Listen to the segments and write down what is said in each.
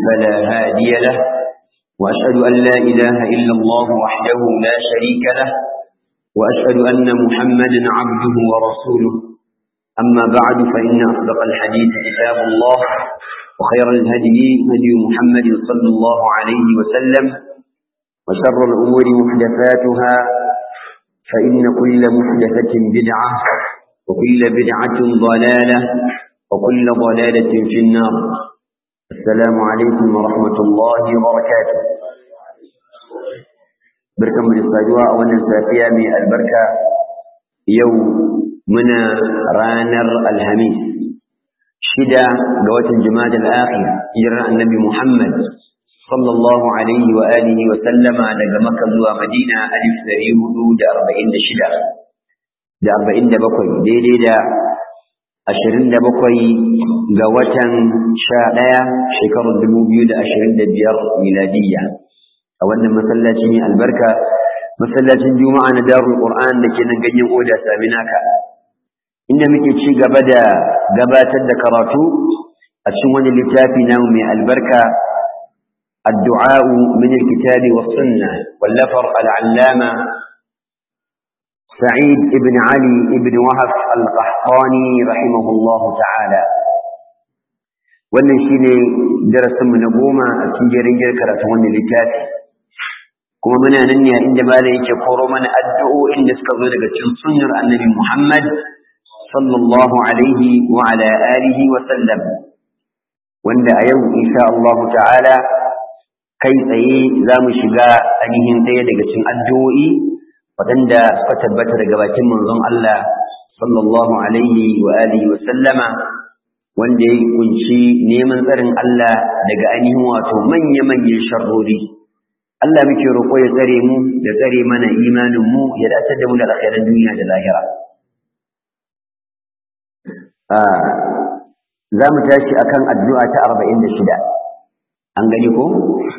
فلا هادي له وأشهد أن لا إله إلا الله وحده لا شريك له وأشهد أن محمدا عبده ورسوله أما بعد فإن أصدق الحديث كتاب الله وخير الهدي هدي محمد صلى الله عليه وسلم وشر الأمور محدثاتها فإن كل محدثة بدعة وكل بدعة ضلالة وكل ضلالة في النار السلام عليكم ورحمة الله وبركاته بركة من الصجوة وانا سافية من البركة يوم من رانر الهميس شدة قوة الجماد الآخر إجراء النبي محمد صلى الله عليه وآله وسلم daga Makka zuwa Madina alif ɗari hudu da arba'in da shida da arba'in da bakwai daidai da ashirin da bakwai ga watan sha ɗaya shekarar dubu biyu da ashirin da biyar miladiyya a wannan masallaci ne albarka masallacin juma'a na darul qur'an da ke nan ganyen oda saminaka inda muke ci gaba da gabatar da karatu a cikin wani littafi namu mai albarka الدعاء من الكتاب والسنة واللفر العلامة سعيد بن علي بن وهف القحطاني رحمه الله تعالى wannan shine darasinmu na goma a cikin jerin karatun wannan littafi kuma muna nan ne inda malam yake koro mana addu'o'in da suka zo daga cikin sunnar annabi Muhammad sallallahu alaihi wa ala alihi wa sallam wanda a yau insha Allah ta'ala kai tsaye za mu shiga ainihin ɗaya daga cikin addu'o'i waɗanda suka tabbata daga bakin manzon Allah sallallahu alaihi wa alihi wa sallama wanda ya kunshi neman tsarin Allah daga ainihin wato manya-manyan sharrori Allah muke roƙo ya tsare mu ya tsare mana imanin mu ya dace da mu da alkhairan duniya da lahira za mu tashi akan addu'a ta arba'in da shida an gani ko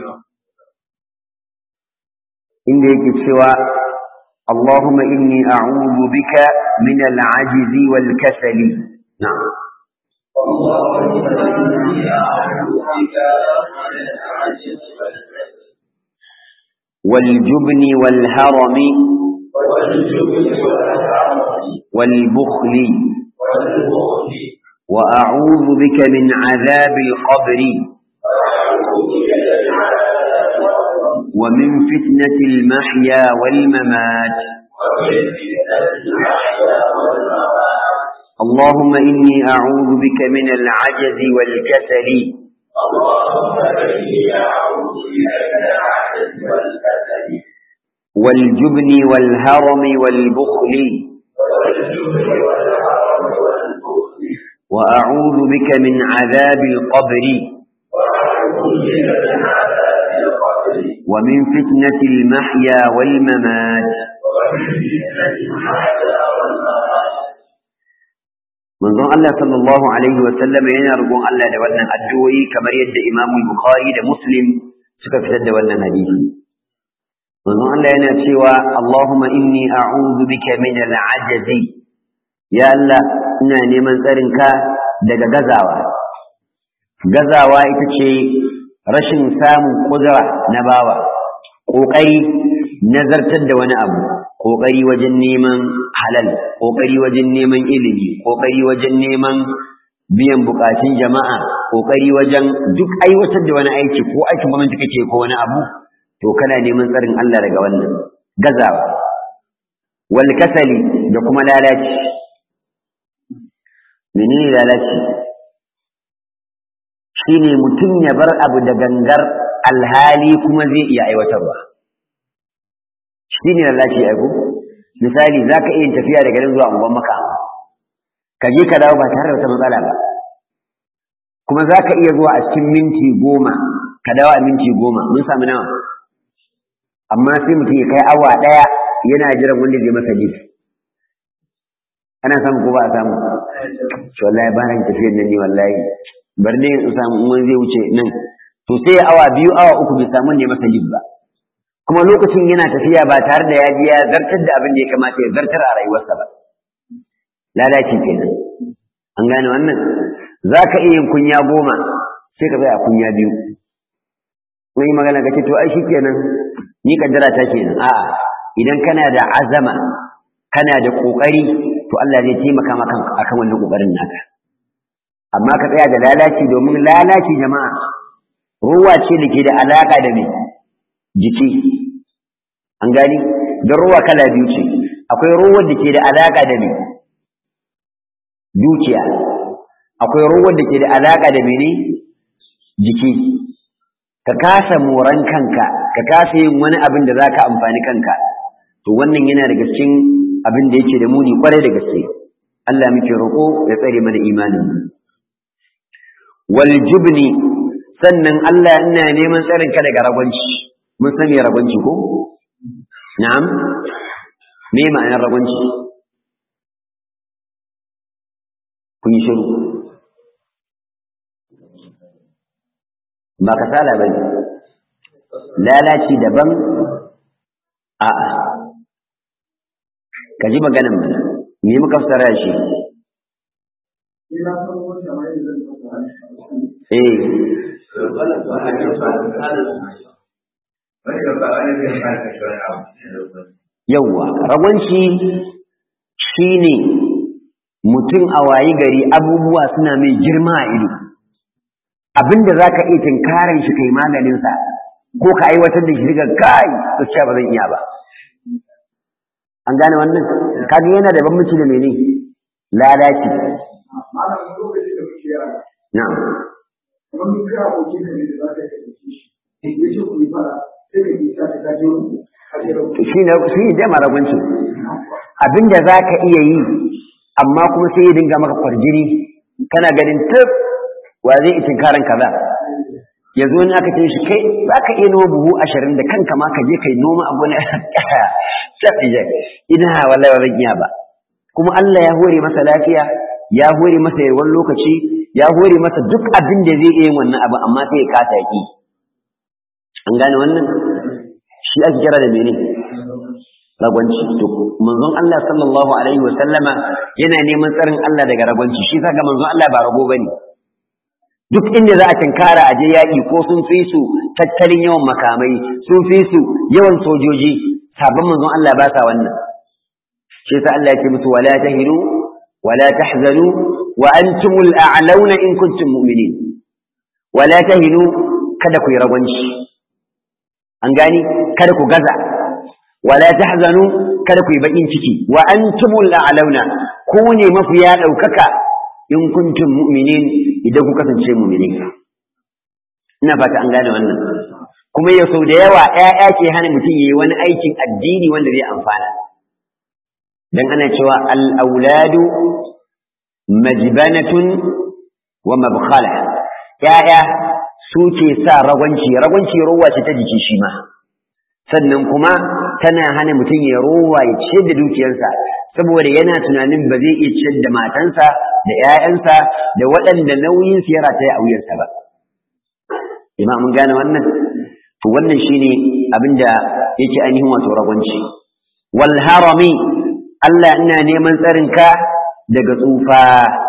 inda yake cewa Allahumma inni a'udhu bika min al-'ajz wal kasal na'am والجبن والهرم والبخل وأعوذ بك من عذاب القبر ومن فتنة المحيا والممات اللهم إني أعوذ بك من العجز والكسل والجبن والهرم والبخل وأعوذ بك من عذاب القبر ومن فتنة المحيا والممات manzon Allah sallallahu alaihi wa sallam yana roƙon Allah da wannan addu'o'i kamar yadda Imam Bukhari da Muslim suka fitar da wannan hadisi manzon Allah yana cewa Allahumma inni a'udhu bika min al-'ajzi ya Allah ina neman tsarinka daga gazawa gazawa ita ce rashin samun kudura na bawa ƙoƙari nazartar da wani abu ƙoƙari wajen neman halal ƙoƙari wajen neman ilimi ƙoƙari wajen neman biyan buƙatun jama'a ƙoƙari wajen duk aiwatar da wani aiki ko aikin gwamnati kake ko wani abu to kana neman tsarin Allah daga wannan gazawa wal kasali da kuma lalaci menene lalaci shine mutum ya bar abu da gangar alhali kuma zai iya aiwatarwa shine lalaci aiko misali zaka iya tafiya daga nan zuwa unguwar maka ka je ka dawo ba tare da wata matsala ba kuma zaka iya zuwa a cikin minti goma ka dawo a minti goma mun samu nawa amma sai mutum ya kai awa ɗaya yana jiran wanda zai masa jiki ana samu ko ba a samu wallahi ba ran tafiyar nan ne wallahi bar ne in samu in wani zai wuce nan to sai awa biyu awa uku bai samu ne masa jib ba kuma lokacin yana tafiya ba tare da ya ji ya zartar da abin da ya kamata ya zartar a rayuwarsa ba lalaci kenan an gane wannan za ka iya yin kunya goma sai ka tsaya kunya biyu yi magana ka ce to ai shikenan ni kaddara ta kenan a'a idan kana da azama kana da kokari to Allah zai taimaka maka akan wannan kokarin naka amma ka tsaya da lalaci domin lalaci jama'a ruwa ce da ke da alaka da me jiki an gani don ruwa kala biyu ce akwai ruwan da ke da alaka da me dukiya akwai ruwan da ke da alaka da mene jiki ka kasa moran kanka ka kasa yin wani abin da zaka amfani kanka to wannan yana daga cikin abin da yake da muni kwarai da gaske Allah muke roƙo ya tsare mana imanin mu wal jubni sannan Allah ina neman tsarin ka daga ragwanci mun san me ragwanci ko na'am me ma'anar ragwanci kun yi shiru ba kasala ba ne lalaci daban a'a ka ji maganan mana me muka fasara shi eh yawwa ragwanci shine mutum a wayi gari abubuwa suna mai girma a ido abinda za ka iya tinkarin shi kai maganinsa ko ka aiwatar da shi daga kai gaskiya ba zan iya ba an gane wannan kaga yana da bambanci da mene lalaci na'am kamar mun kai abokin ka ne da za ka yi shi ya ce ku yi fara sai ka yi sa ta kaje wani shi ne shi ne dai maragwanci abinda za ka iya yi amma kuma sai ya dinga maka kwarjini kana ganin tab wa zai yi tinkarin kaza yanzu wani aka ce shi kai za ka iya noma buhu ashirin da kanka ma ka je kai noma abu na shafiya ina wallahi ba zan iya ba kuma Allah ya hore masa lafiya ya hore masa yawan lokaci ya hore masa duk abin da zai iya wannan abu amma sai ya kasa ki an gane wannan shi ake kira da mene ragwanci to manzon Allah sallallahu alaihi wa sallama yana neman tsarin Allah daga ragwanci shi saka manzon Allah ba rago bane duk inda za a tinkara a je yaƙi ko sun fi su tattalin yawan makamai sun fi su yawan sojoji sabon manzon Allah ba sa wannan shi sa Allah ya ce musu wala tahinu wala tahzanu wa antumul a'launa in kuntum mu'minin wala tahinu kada ku yi ragwanci an gani kada ku gaza wala tahzanu kada ku yi bakin ciki wa antumul a'launa ku ne mafiya daukaka in kuntum mu'minin idan ku kasance mu'mini ina fata an gane wannan kuma ya sau da yawa ƴaƴa ke hana mutum yayi wani aikin addini wanda zai amfana dan ana cewa al-auladu majbanatun wa mabkhala ƴaƴa su ke sa ragwanci ragwanci rowa ce ta jiki shi ma sannan kuma tana hana mutum ya rowa ya ciyar da dukiyarsa saboda yana tunanin ba zai iya ciyar da matansa da ‘ya'yansa da waɗanda nauyin su ya rataya a wuyansa ba. Ima mun gane wannan? To wannan shi ne abin da yake ainihin wato ragwanci. Wal harami Allah ina neman tsarinka daga tsufa.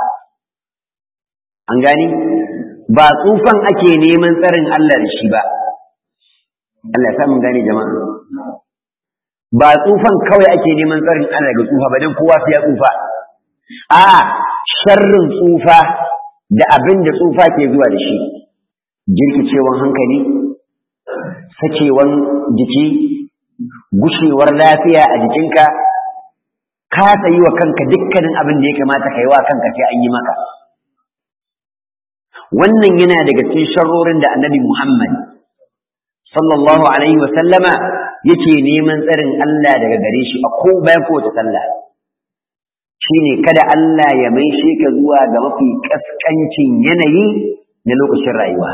An gani? Ba tsufan ake neman tsarin Allah da shi ba. Allah ya mun gane jama'a. Ba tsufan kawai ake neman tsarin Allah daga tsufa ba don kowa sai ya tsufa. A'a, sharrin tsufa da abin da tsufa ke zuwa da shi jirkicewan hankali sakewan jiki gushewar lafiya a jikinka kasa yi wa kanka dukkanin abin da ya kamata ka yi wa kanka sai an yi maka wannan yana daga cikin sharrorin da annabi muhammad sallallahu alaihi wasallama yake neman tsarin Allah daga gare shi a ko bayan kowace sallah shine kada Allah ya maishe ka zuwa ga mafi kaskancin yanayi na lokacin rayuwa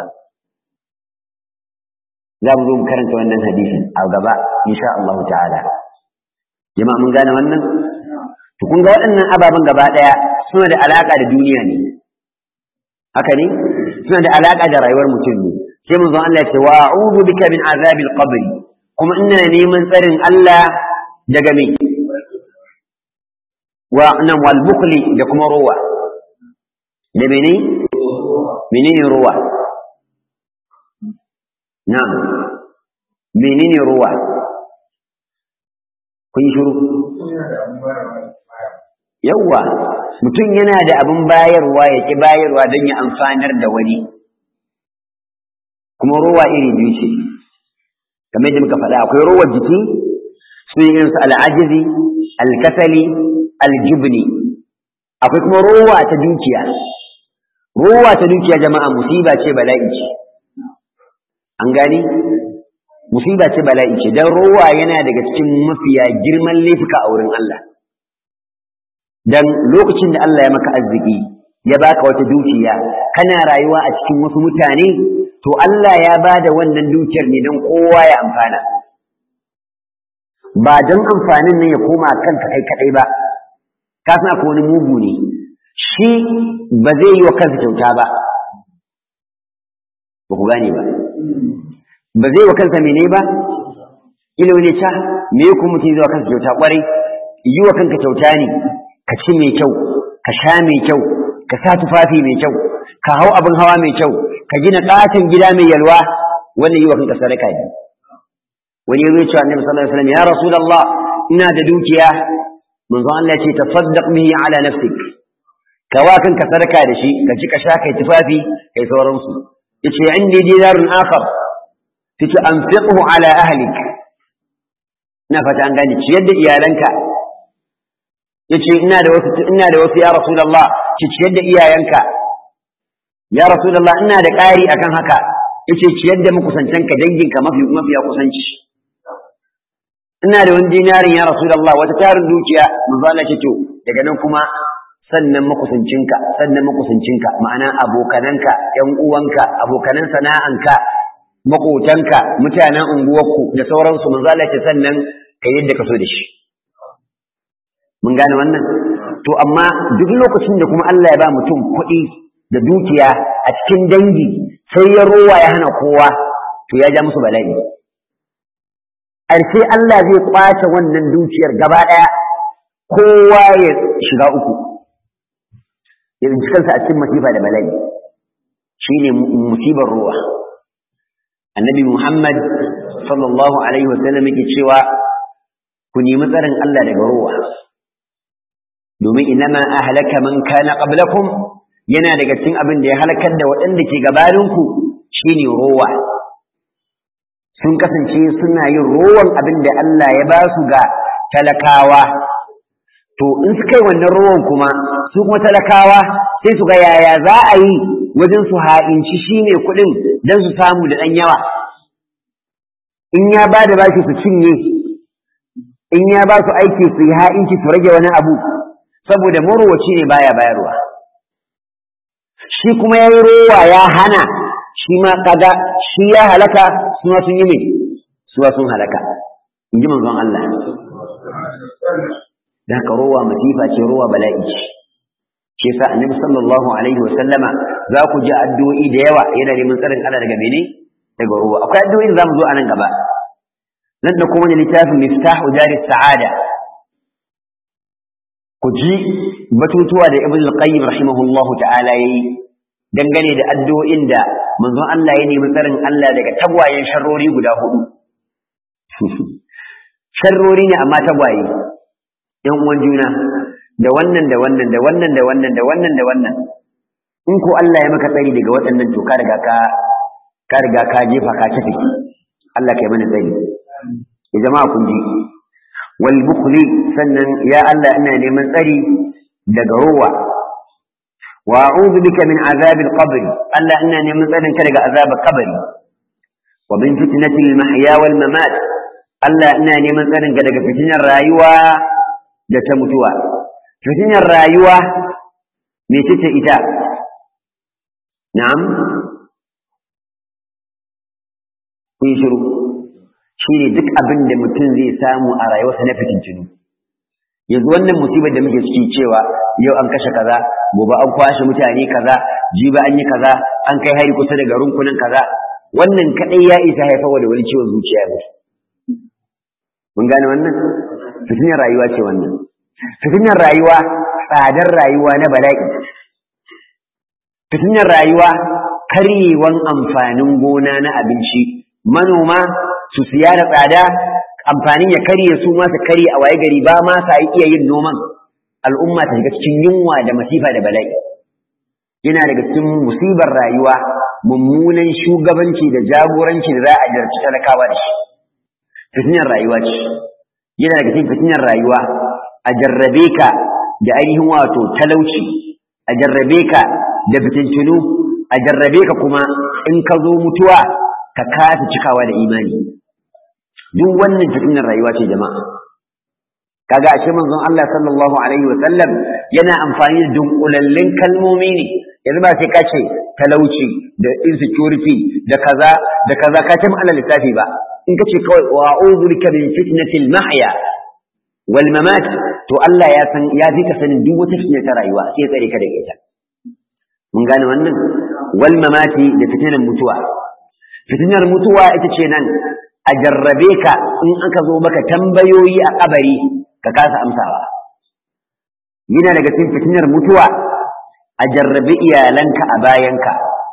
za mu zo mu karanta wannan hadisin a gaba insha Allah ta'ala jama'a mun gane wannan to kun ga waɗannan ababen gaba ɗaya suna da alaka da duniya ne haka ne suna da alaka da rayuwar mutum ne sai mun zo Allah ya ce wa a'udhu bika min azabil qabr kuma ina neman tsarin Allah daga me wa nan wal bukli da kuma ruwa da mene menene ruwa na'am menene ruwa kun shiru yawwa mutum yana da abin bayarwa ya ki bayarwa don ya amfanar da wani kuma ruwa iri biyu ce kamar yadda muka faɗa akwai ruwar jiki su yi irinsu al'ajizi alkasali aljubni akwai kuma ruwa ta dukiya ruwa ta dukiya jama'a musiba ce bala'i ce an gani musiba ce bala'i ce dan ruwa yana daga cikin mafiya girman laifuka a wurin Allah dan lokacin da Allah ya maka arziki ya baka wata dukiya kana rayuwa a cikin wasu mutane to Allah ya bada wannan dukiyar ne don kowa ya amfana ba don amfanin nan ya koma kanka kai kadai ba ka san akwai wani mugu ne shi ba zai yi wa kansa kyauta ba ba ku gane ba ba zai wa kansa mene ba ilo ne ca me ku mutum zai wa kansa kyauta kwarai yi wa kanka kyauta ne ka ci mai kyau ka sha mai kyau ka sa tufafi mai kyau ka hau abin hawa mai kyau ka gina katin gida mai yalwa wannan yi wa kanka sadaka ne wani ya zo cewa annabi sallallahu alaihi wasallam ya rasulullah ina da dukiya manzo Allah ya ce tasaddaq bihi ala nafsik ka wa kanka sadaka da shi ka ci ka sha kai tufafi kai sauransu yace indi dinarun akhar tace anfiqhu ala ahlik ina fata an gane ciyar da iyalanka yace ina da wasu ina da wasu ya rasulullah ki ciyar da iyayenka ya rasulullah ina da ƙari akan haka yace ciyar da makusantanka danginka mafi mafiya kusanci ina da wani dinarin ya rasulullah wata tarin dukiya manzo Allah ce to daga nan kuma sannan makusancinka sannan makusancinka ma'ana abokananka ƴan uwanka abokanan sana'anka makotanka mutanen unguwarku da sauransu manzo Allah ce sannan ka yadda ka so da shi mun gane wannan to amma duk lokacin da kuma Allah ya ba mutum kuɗi da dukiya a cikin dangi sai ya rowa ya hana kowa to ya ja musu bala'i ƙarshe Allah zai kwace wannan dukiyar gaba ɗaya kowa ya shiga uku ya tsinci kansa a cikin masifa da bala'i shine musibar ruwa annabi Muhammad sallallahu alaihi wasallam yake cewa ku nemi tsarin Allah daga ruwa domin inama ahlaka man kana qablakum yana daga cikin abin da ya halakar da waɗanda ke gabaninku shine ruwa sun kasance suna yin rowan abin da Allah ya ba su ga talakawa to in suka yi wannan rowan kuma su kuma talakawa sai su ga yaya za a yi wajen su ha'inci shine kuɗin don su samu da ɗan yawa in ya ba da bashi su cinye in ya ba su aiki su yi ha'inci su rage wani abu saboda marowaci ne baya bayarwa shi kuma ya yi rowa ya hana shi ma kaga shi ya halaka su ma sun yi mai su sun halaka in ji manzon Allah da haka rowa masifa ce rowa bala'i ce shi yasa annabi sallallahu alaihi wa sallama za ku ji addu'o'i da yawa yana neman tsarin Allah daga mene daga rowa akwai addu'o'i da zamu zo a nan gaba nan da kuma littafin miftahu dari sa'ada ku ji batutuwa da ibn al-qayyim rahimahullahu ta'ala yayi dangane da addu'o'in da manzon Allah ya nemi tsarin Allah daga tagwayen sharrori guda hudu sharrori ne amma tagwaye yan uwan juna da wannan da wannan da wannan da wannan da wannan da wannan in ko Allah ya maka tsari daga waɗannan to ka riga ka ka riga ka jefa ka tafi Allah kai mana tsari ya jama'a kun ji wal bukhli sannan ya Allah ina neman tsari daga ruwa wa a'udhu bika min azab al-qabr Allah ina neman tsarin ka daga azab al-qabr wa min fitnati al-mahya wal mamat Allah ina neman tsarin ka daga fitinar rayuwa da ta mutuwa fitinar rayuwa me ce ita na'am kun shiru shine duk abin da mutum zai samu a rayuwarsa na fitintinu yanzu wannan musibar da muke ciki cewa yau an kashe kaza gobe an kwashe mutane kaza jiba an yi kaza an kai hari kusa da garin kunan kaza wannan kadai ya isa haifarwa da wani ciwon zuciya ne mun gane wannan fitinar rayuwa ce wannan fitinar rayuwa tsadar rayuwa na bala'i fitinar rayuwa karyewan amfanin gona na abinci manoma su siya da tsada amfanin ya karye su ma su karye a waye gari ba ma sa iya yin noman al'umma ta shiga cikin yunwa da masifa da bala'i yana daga cikin musibar rayuwa mummunan shugabanci da jagoranci da za a jarci talakawa da shi fitinar rayuwa ce yana daga cikin fitinar rayuwa a jarrabe ka da ainihin wato talauci a jarrabe ka da fitintunu a jarrabe ka kuma in ka zo mutuwa ka kasa cikawa da imani duk wannan fitinar rayuwa ce jama'a kaga ashe manzon Allah sallallahu alaihi wa sallam yana amfani da dunkulallin kalmomi ne yanzu ba sai ka ce talauci da insecurity da kaza da kaza ka ce ma'ana lissafi ba in ka ce kawai wa a'udhu bika min fitnatil mahya wal mamat to Allah ya san ya fi ka sanin duk wata fitina ta rayuwa sai tsare ka da ita mun gane wannan wal mamati da fitinar mutuwa fitinar mutuwa ita ce nan a jarrabe ka in aka zo maka tambayoyi a kabari ka kasa amsawa yana daga cikin fitinar mutuwa a jarrabe iyalanka a bayanka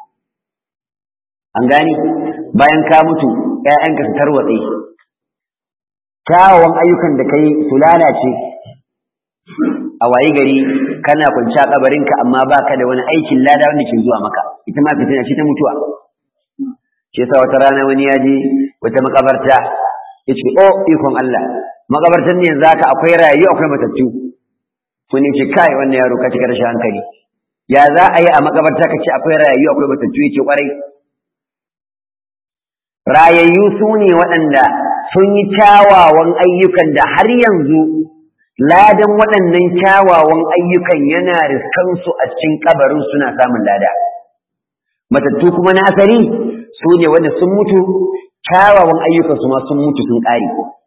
an gani bayan ka mutu ‘ya'yanka su tarwatse kyawawan ayyukan da kai su lalace a waye gari kana kwanci a kabarinka amma baka da wani aikin lada wanda ke zuwa maka ita ma fitina ce ta mutuwa shi yasa wata rana wani ya je wata makabarta ya ce o ikon Allah makabartar ne yanzu haka akwai rayu akwai matattu wani ce kai wannan yaro ka cika rashin hankali ya za a yi a makabarta ka ce akwai rayu akwai matattu ya ce kwarai rayayyu su ne waɗanda sun yi kyawawan ayyukan da har yanzu ladan waɗannan kyawawan ayyukan yana riskansu a cikin kabarin suna samun lada matattu kuma na asali su ne wanda sun mutu kyawawan ayyukan su ma sun mutu sun ƙare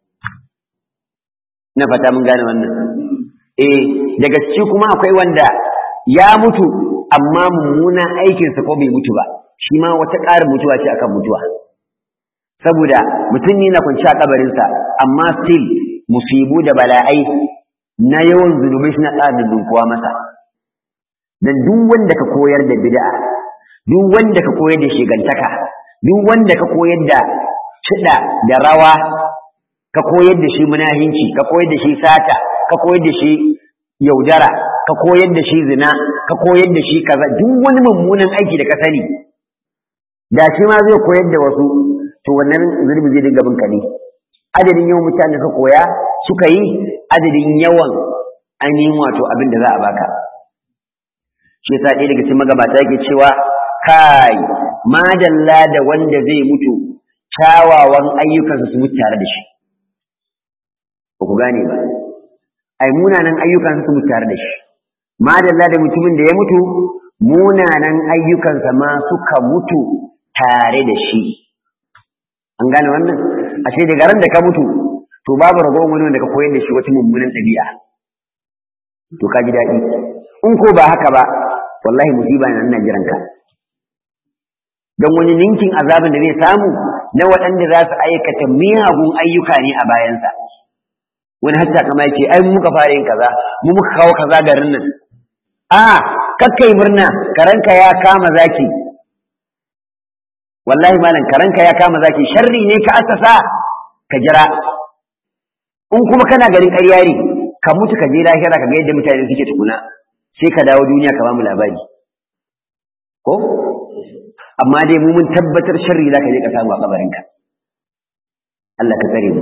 na fata mun gane wannan eh daga ciki kuma akwai wanda ya mutu amma mummunan aikinsa ko bai mutu ba shi ma wata ƙarin mutuwa ce akan mutuwa saboda mutum ne na kwanci a kabarinsa amma still musibu da bala'ai na yawan zunubai suna ƙara dunkuwa masa dan duk wanda ka koyar da bid'a duk wanda ka koyar da shigantaka duk wanda ka koyar da kiɗa da rawa ka koyar da shi munahinci ka koyar da shi sata ka koyar da shi yaudara ka koyar da shi zina ka koyar da shi kaza duk wani mummunan aiki da ka sani da shi ma zai koyar da wasu to wannan zurbi zai dinga bin ka ne adadin yawan mutane ka koya suka yi adadin yawan ainihin wato abin da za a baka shi yasa ɗaya daga cikin magabata yake cewa kai madalla da wanda zai mutu kyawawan ayyukansa su mutu tare da shi ba ku gane ba ai munanan ayyukansa su mutu tare da shi madalla da mutumin da ya mutu munanan ayyukansa ma suka mutu tare da shi an gane wannan ashe daga ran da ka mutu to babu ragowar wani wanda ka koyar da shi wata mummunan ɗabi'a to ka ji daɗi in ko ba haka ba wallahi musiba na nan jiran ka don wani ninkin azabin da zai samu na waɗanda za su aikata miyagun ayyuka ne a bayansa wani hatta kama yake ai mu muka fara yin kaza mu muka kawo kaza garin nan a kakkai murna karanka ya kama zaki wallahi malam karanka ya kama zaki sharri ne ka asasa ka jira in kuma kana garin ƙarya ne ka mutu ka je lahira ka ga yadda mutane suke tukuna sai ka dawo duniya ka ba mu labari ko amma dai mu mun tabbatar sharri za ka je ka samu a kabarinka Allah ka tsare mu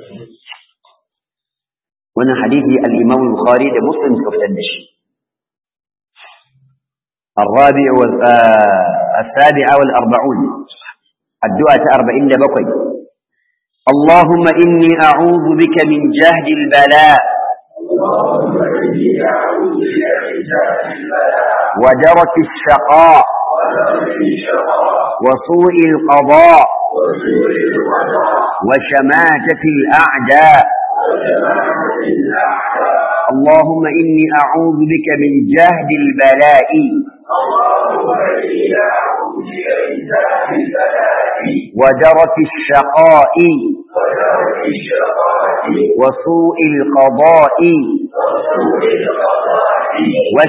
wannan hadisi al-Imam al-Bukhari da Muslim suka fitar da shi الرابع والسابع والأربعون الدعاء أربعين بقي اللهم إني أعوذ بك من جهد البلاء ودرك الشقاء وسوء القضاء وشماتة الأعداء اللهم إني أعوذ بك من جهد البلاء ودرك الشقاء وسوء القضاء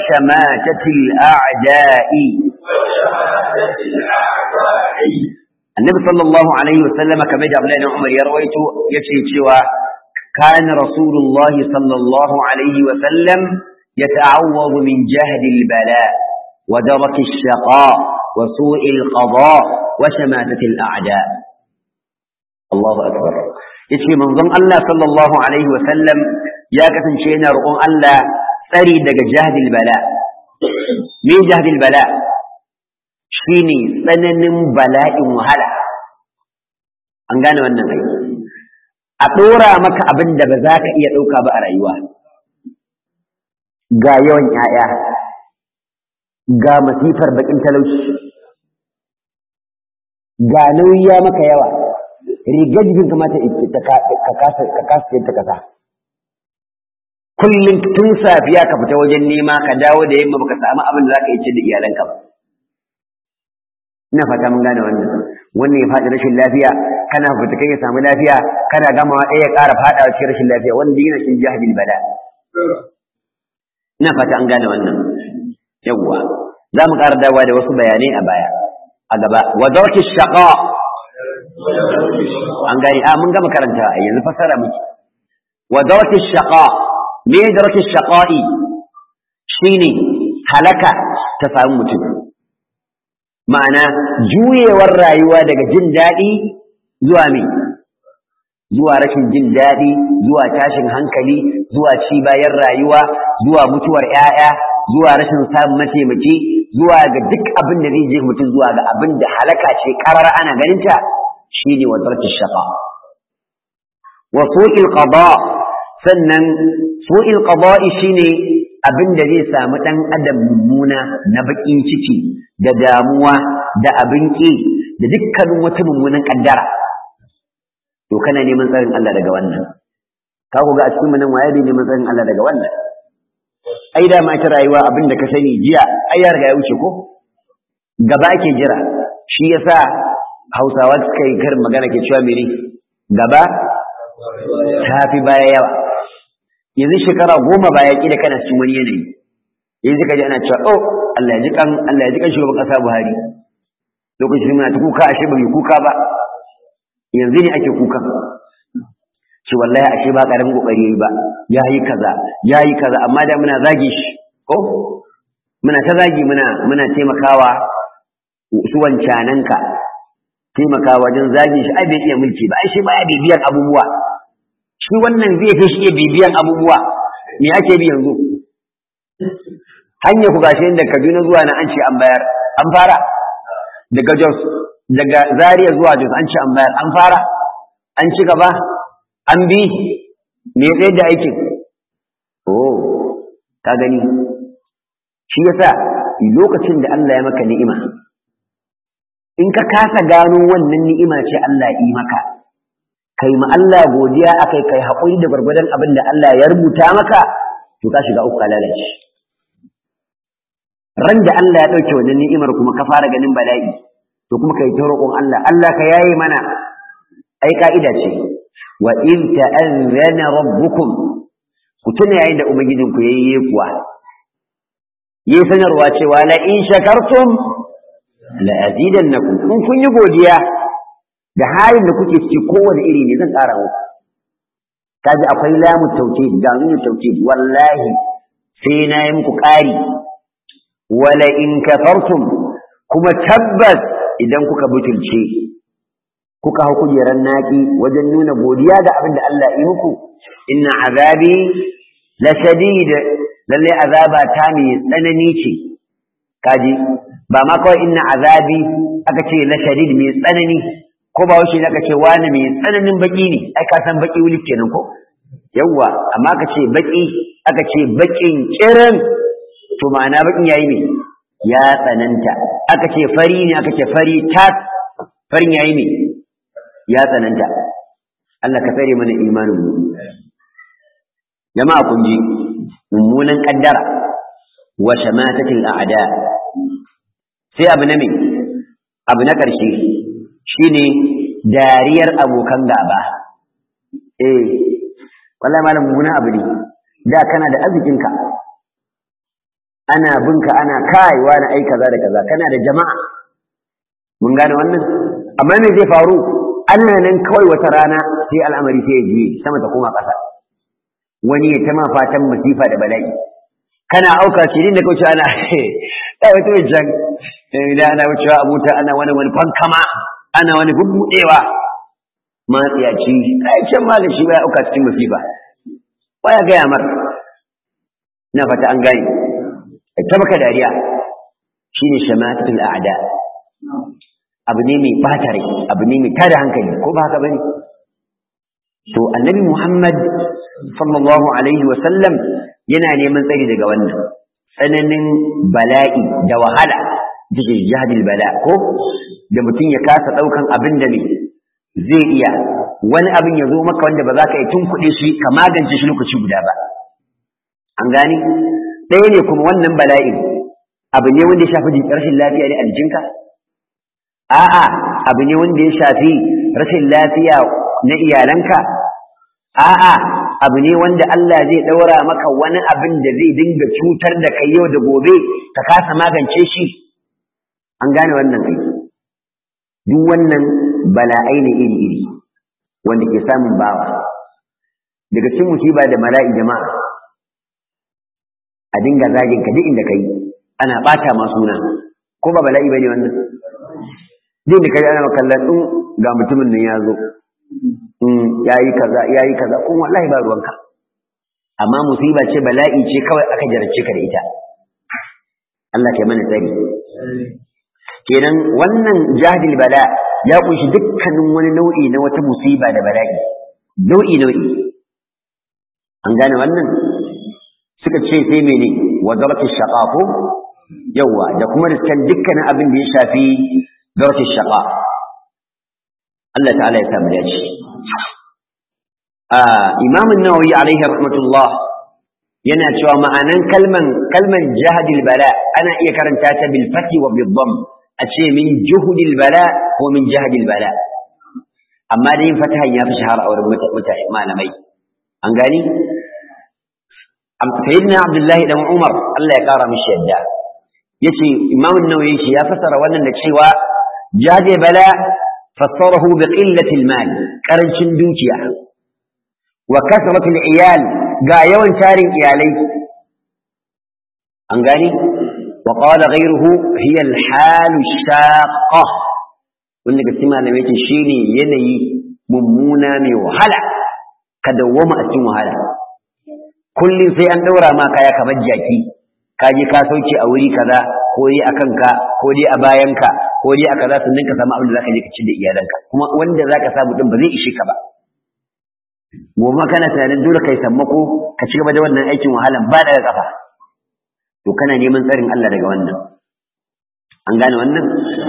وشماتة الأعداء annabi sallallahu alaihi wasallama kamar da Abdullahi ibn Umar ya rawaito yace cewa kana rasulullah sallallahu alaihi wasallam يتعوض من جهد البلاء ودرك الشقاء وسوء القضاء وشماتة الأعداء الله أكبر yace manzon Allah sallallahu alaihi wasallam ya kasance yana roƙon Allah tsari daga jahdil bala me jahdil bala shine tsananin bala'in wahala an gane wannan ai a ɗora maka abin da ba za ka iya ɗauka ba a rayuwa ga yawan ‘ya'ya ga masifar baƙin talauci ga nauyi ya maka yawa rigar jikin kamata ka kasa ta kasa kullum tun safiya ka fita wajen nema ka dawo da yamma baka samu abin da za ka yi ce da iyalanka ba ina fata mun gane wannan wannan ya faɗi rashin lafiya kana fita kai ya samu lafiya kana gamawa ɗaya ya ƙara faɗawa cikin rashin lafiya wanda yana cikin jahilin bala ina fata an gane wannan yawwa za mu ƙara dawowa da wasu bayanai a baya a gaba wa darki shaqa an gane a mun gama karanta a yanzu fasara miki wa darki shaqa me darki shaqa'i shine halaka ta samu mutum ma'ana juyewar rayuwa daga jin daɗi zuwa me zuwa rashin jin daɗi zuwa tashin hankali zuwa ci bayan rayuwa zuwa mutuwar ‘ya'ya zuwa rashin samun mataimaki zuwa ga duk abin da zai je mutum zuwa ga abin da halaka ce karar ana ganinta shine wa tarki shaqa wa su'il qada sannan su'il qada'i shine abin da zai samu dan adam mummuna na bakin ciki da damuwa da abin ki da dukkanin wata mummunan kaddara to kana neman tsarin Allah daga wannan ka ku ga a cikin nan waye ne neman tsarin Allah daga wannan ai da ma ta rayuwa abin da ka sani jiya ai ya riga ya wuce ko gaba ake jira shi yasa Hausawa suka yi karin magana ke cewa mene gaba ta fi baya yawa yanzu shekara goma baya kila kana cikin wani yanayi yanzu ka ji ana cewa oh Allah ya ji kan Allah ya ji kan shugaban kasa Buhari lokacin muna ta kuka ashe ba mai kuka ba yanzu ne ake kuka ce wallahi ashe ba karamin kokari yayi ba yayi kaza yayi kaza amma da muna zage shi ko muna ta zagi muna muna taimakawa su wancananka taimakawa wajen zage shi ai bai iya mulki ba ai shi baya bibiyan abubuwa shi wannan zai fi shi bibiyan abubuwa me ake bi yanzu hanya ku gashi inda Kaduna zuwa na an ce an bayar an fara daga Jos daga Zaria zuwa Jos an ce an bayar an fara an ci gaba an bi me ya da aikin oh ka gani shi yasa lokacin da Allah ya maka ni'ima in ka kasa gano wannan ni'ima ce Allah yi maka kai ma Allah godiya akai kai haƙuri da gwargwadon abin da Allah ya rubuta maka to ka shiga uku lalace ran da Allah ya ɗauke wannan ni'imar kuma ka fara ganin bala'i to kuma kai ta roƙon Allah Allah ka yaye mana ai ka'ida ce wa in ta'azzana rabbukum ku tuna yayin da ubangijinku yayi kuwa yi sanarwa cewa la in shakartum la azidannakum in kun yi godiya da halin da kuke ciki kowane iri ne zan ƙara muku kaji akwai lamu tauhid ga nunu tauhid wallahi sai na yi muku ƙari wala in kafartum kuma tabbas idan kuka butulce kuka hau kujerar naƙi wajen nuna godiya ga abin da Allah yi muku inna azabi la shadid lalle azaba ta mai tsanani ce kaji ba ma kawai inna azabi aka ce la shadid mai tsanani ko ba wuce aka ce wani mai tsananin baki ne ai ka san baki wuli kenan ko yawwa amma aka ce baki aka ce bakin kirin to ma'ana bakin yayi ne ya tsananta aka ce fari ne aka ce fari tas farin yayi ne ya tsananta Allah ka tsare mana imanin mu jama'a kun ji mummunan kaddara wa shamatatil a'da sai abu na me abu na ƙarshe shine dariyar abokan gaba eh wallahi malam mummunan abu ne da kana da arzikinka ana binka ana kai wani ai kaza da kaza kana da jama'a mun gane wannan amma me zai faru ana nan kawai wata rana sai al'amari sai ya juye sama ta koma ƙasa wani ya ta ma fatan masifa da bala'i kana auka shi din da kauce ana ya wata wajen idan ana wucewa a mota ana wani wani fankama ana wani bubbudewa matsiyaci ai can ma da shi ba ya auka cikin masifa baya gaya mar na fata an gane ta maka dariya shine shamatatul a'da abu ne mai bata rai abu ne mai tada hankali ko ba haka bane to annabi Muhammad sallallahu alaihi wa sallam yana neman tsari daga wannan tsananin bala'i da wahala take jihadil bala ko da mutum ya kasa daukan abin da ne zai iya wani abin ya zo maka wanda ba za ka yi tunkuɗe shi ka magance shi lokaci guda ba an gani ɗaya ne kuma wannan bala'in abu ne wanda ya shafi rashin lafiya ne a jikinka a'a abu ne wanda ya shafi rashin lafiya na iyalanka a'a abu ne wanda Allah zai ɗaura maka wani abin da zai dinga cutar da kai yau da gobe ka kasa magance shi an gane wannan kai duk wannan bala'ai ne iri-iri wanda ke samun bawa daga cikin musiba da mala'i jama'a a dinga zagin ka duk inda kai ana bata ma suna ko ba bala'i bane wannan duk da kai ana makallan din ga mutumin nan ya zo yayi kaza yayi kaza kun wallahi ba ruwanka amma musiba ce bala'i ce kawai aka jarce ka da ita Allah kai mana tsari kenan wannan jahil bala ya kunshi dukkanin wani nau'i na wata musiba da bala'i nau'i nau'i an gane wannan suka ce sai mene wa darati shaqaqu yawa da kuma riskan dukkanin abin da ya shafi darati shaqa Allah ta'ala ya samu dace Imam an-Nawawi alaihi rahmatullah yana cewa ma'anan kalman kalman jahadil bala ana iya karanta ta bil fathi wa bil dhamm a ce min juhudil bala ko min jahadil bala amma da yin fatahan ya fi shahara a wurin mutane malamai an gani sayyidina abdullahi dan umar Allah ya kara mishi yadda yace imam an-nawawi shi ya fasara wannan da cewa jahadil bala fassarahu bi qillati al-mal karancin dukiya wa kasratul iyal ga yawan tarin iyalai an gani wa qala ghayruhu hiya al-hal shaqqa wanda ga sima da yake shine yanayi mummuna mai wahala ka dawwama a cikin wahala kullum sai an daura ma kaya kamar jaki ka je ka sauke a wuri kaza ko dai a kanka ko dai a bayanka ko dai a kaza sannan ka samu abin da zaka je ka ci da iyalanka kuma wanda zaka samu din ba zai ishe ka ba gobe kana tunanin dole kai sammako ka ci gaba da wannan aikin wahalan ba daga kafa to kana neman tsarin Allah daga wannan an gane wannan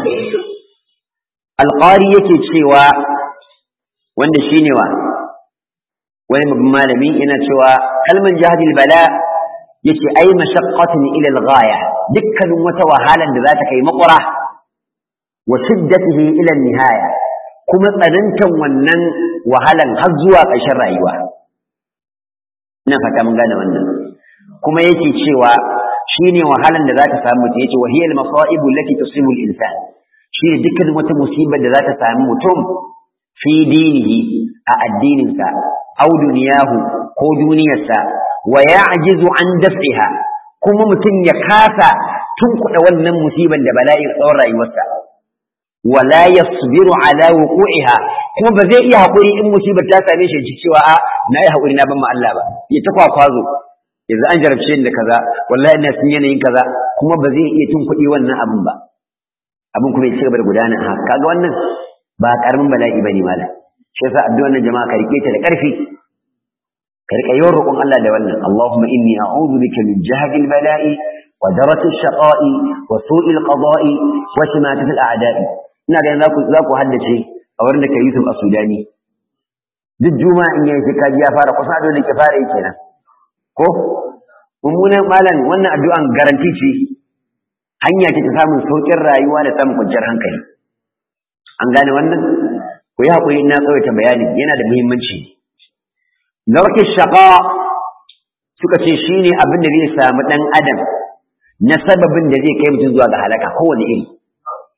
alqari yake cewa wanda shine wa wani babban malami yana cewa kalman jahadil bala yace ai mashaqqatin ila al-ghaya dukkanin wata wahalan da za ta kai makura wa shiddatihi ila nihaya kuma tsanantan wannan wahalan har zuwa ƙarshen rayuwa ina fata mun gane wannan kuma yake cewa shine wahalan da za ta samu mutum yace wa hiya al-masaibu allati tusibu al-insan shine dukkanin wata musibar da za ta samu mutum fi dinihi a addininsa aw duniyahu ko duniyarsa wa ya'jizu an daf'iha kuma mutum ya kasa tunkuɗa wannan musiban da bala'in tsawon rayuwarsa wala yasbiru ala wuqu'iha kuma ba zai iya haƙuri in musibar ta same shi ji cewa a na yi haƙuri na ban ma Allah ba ya ta kwakwazo yanzu an jarabce ni da kaza wallahi ina sun yanayin kaza kuma ba zai iya tunkuɗi wannan abin ba abin kuma ya ci gaba da gudana haka kaga wannan ba karamin bala'i bane malam shi yasa addu'ar nan jama'a ka rike ta da ƙarfi ka rika yawan roƙon Allah da wannan Allahumma inni a'udhu bika min jahdi al-bala'i wa darati ash-shaqa'i wa su'i al-qada'i wa shimatati al-a'da'i ina ga za ku za ku haddace a wurin da kai Yusuf a Sudani duk juma'a in yayi sai kaji ya fara kusa da ke fara yi kenan ko mummunan malam wannan addu'an garanti ce hanya ce ta samun sauƙin rayuwa da samun kwanciyar hankali an gane wannan ku yi haƙuri na tsawaita bayani yana da muhimmanci narkin shaƙa suka ce shi ne abin da zai samu ɗan adam na sababin da zai kai mutum zuwa ga halaka kowane iri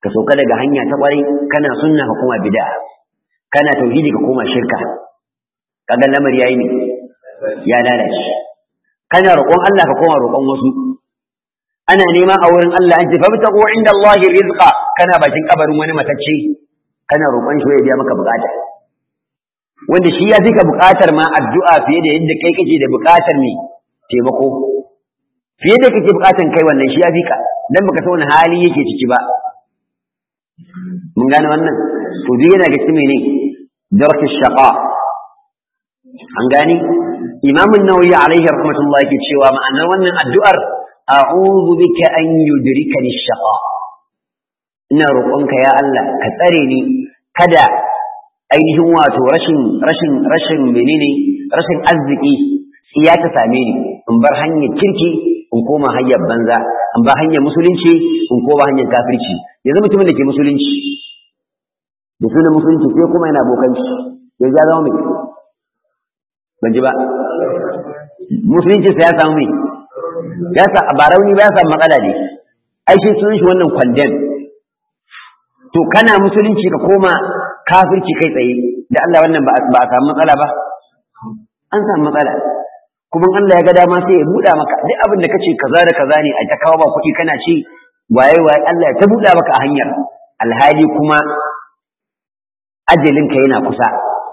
ka sauka daga hanya ta kwarai kana sunna ka koma bid'a kana tauhidi ka koma shirka kaga lamari yayi ne ya lalace kana roƙon Allah ka koma roƙon wasu ana nema a wurin Allah an ce fa bitaqu inda Allah rizqa kana bakin kabarin wani matacce kana roƙon shi ya biya maka bukata wanda shi ya fi ka bukatar ma addu'a fiye da yadda kai kake da bukatar ne taimako fiye da kake bukatar kai wannan shi ya fi ka dan baka san wani hali yake ciki ba mun gane wannan to duk yana ga cikin ne darki shaqa an gane imam an-nawawi alaihi rahmatullah yake cewa ma'anar wannan addu'ar a'udhu bika an yudrikani shaqa ina roƙonka ya Allah ka tsare ni kada ainihin wato rashin rashin rashin menene rashin arziki ya ta same ni in bar hanyar kirki in koma hanyar banza in bar hanyar musulunci in koma hanyar kafirci yanzu mutumin da ke musulunci da sunan musulunci sai kuma yana bokanci ya ja zama mai ban ji ba musulunci sai ya samu mai ya sa ba rauni ba ya samu matsala ne ai shi sunan shi wannan kwandem to kana musulunci ka koma kafirci kai tsaye da Allah wannan ba a samu matsala ba an samu matsala kuma Allah ya ga dama sai ya buɗa maka duk abin da kace kaza da kaza ne a ta kawo ba kuɗi kana ci waye waye Allah ya ta buɗa maka a hanyar alhali kuma ajalin ka yana kusa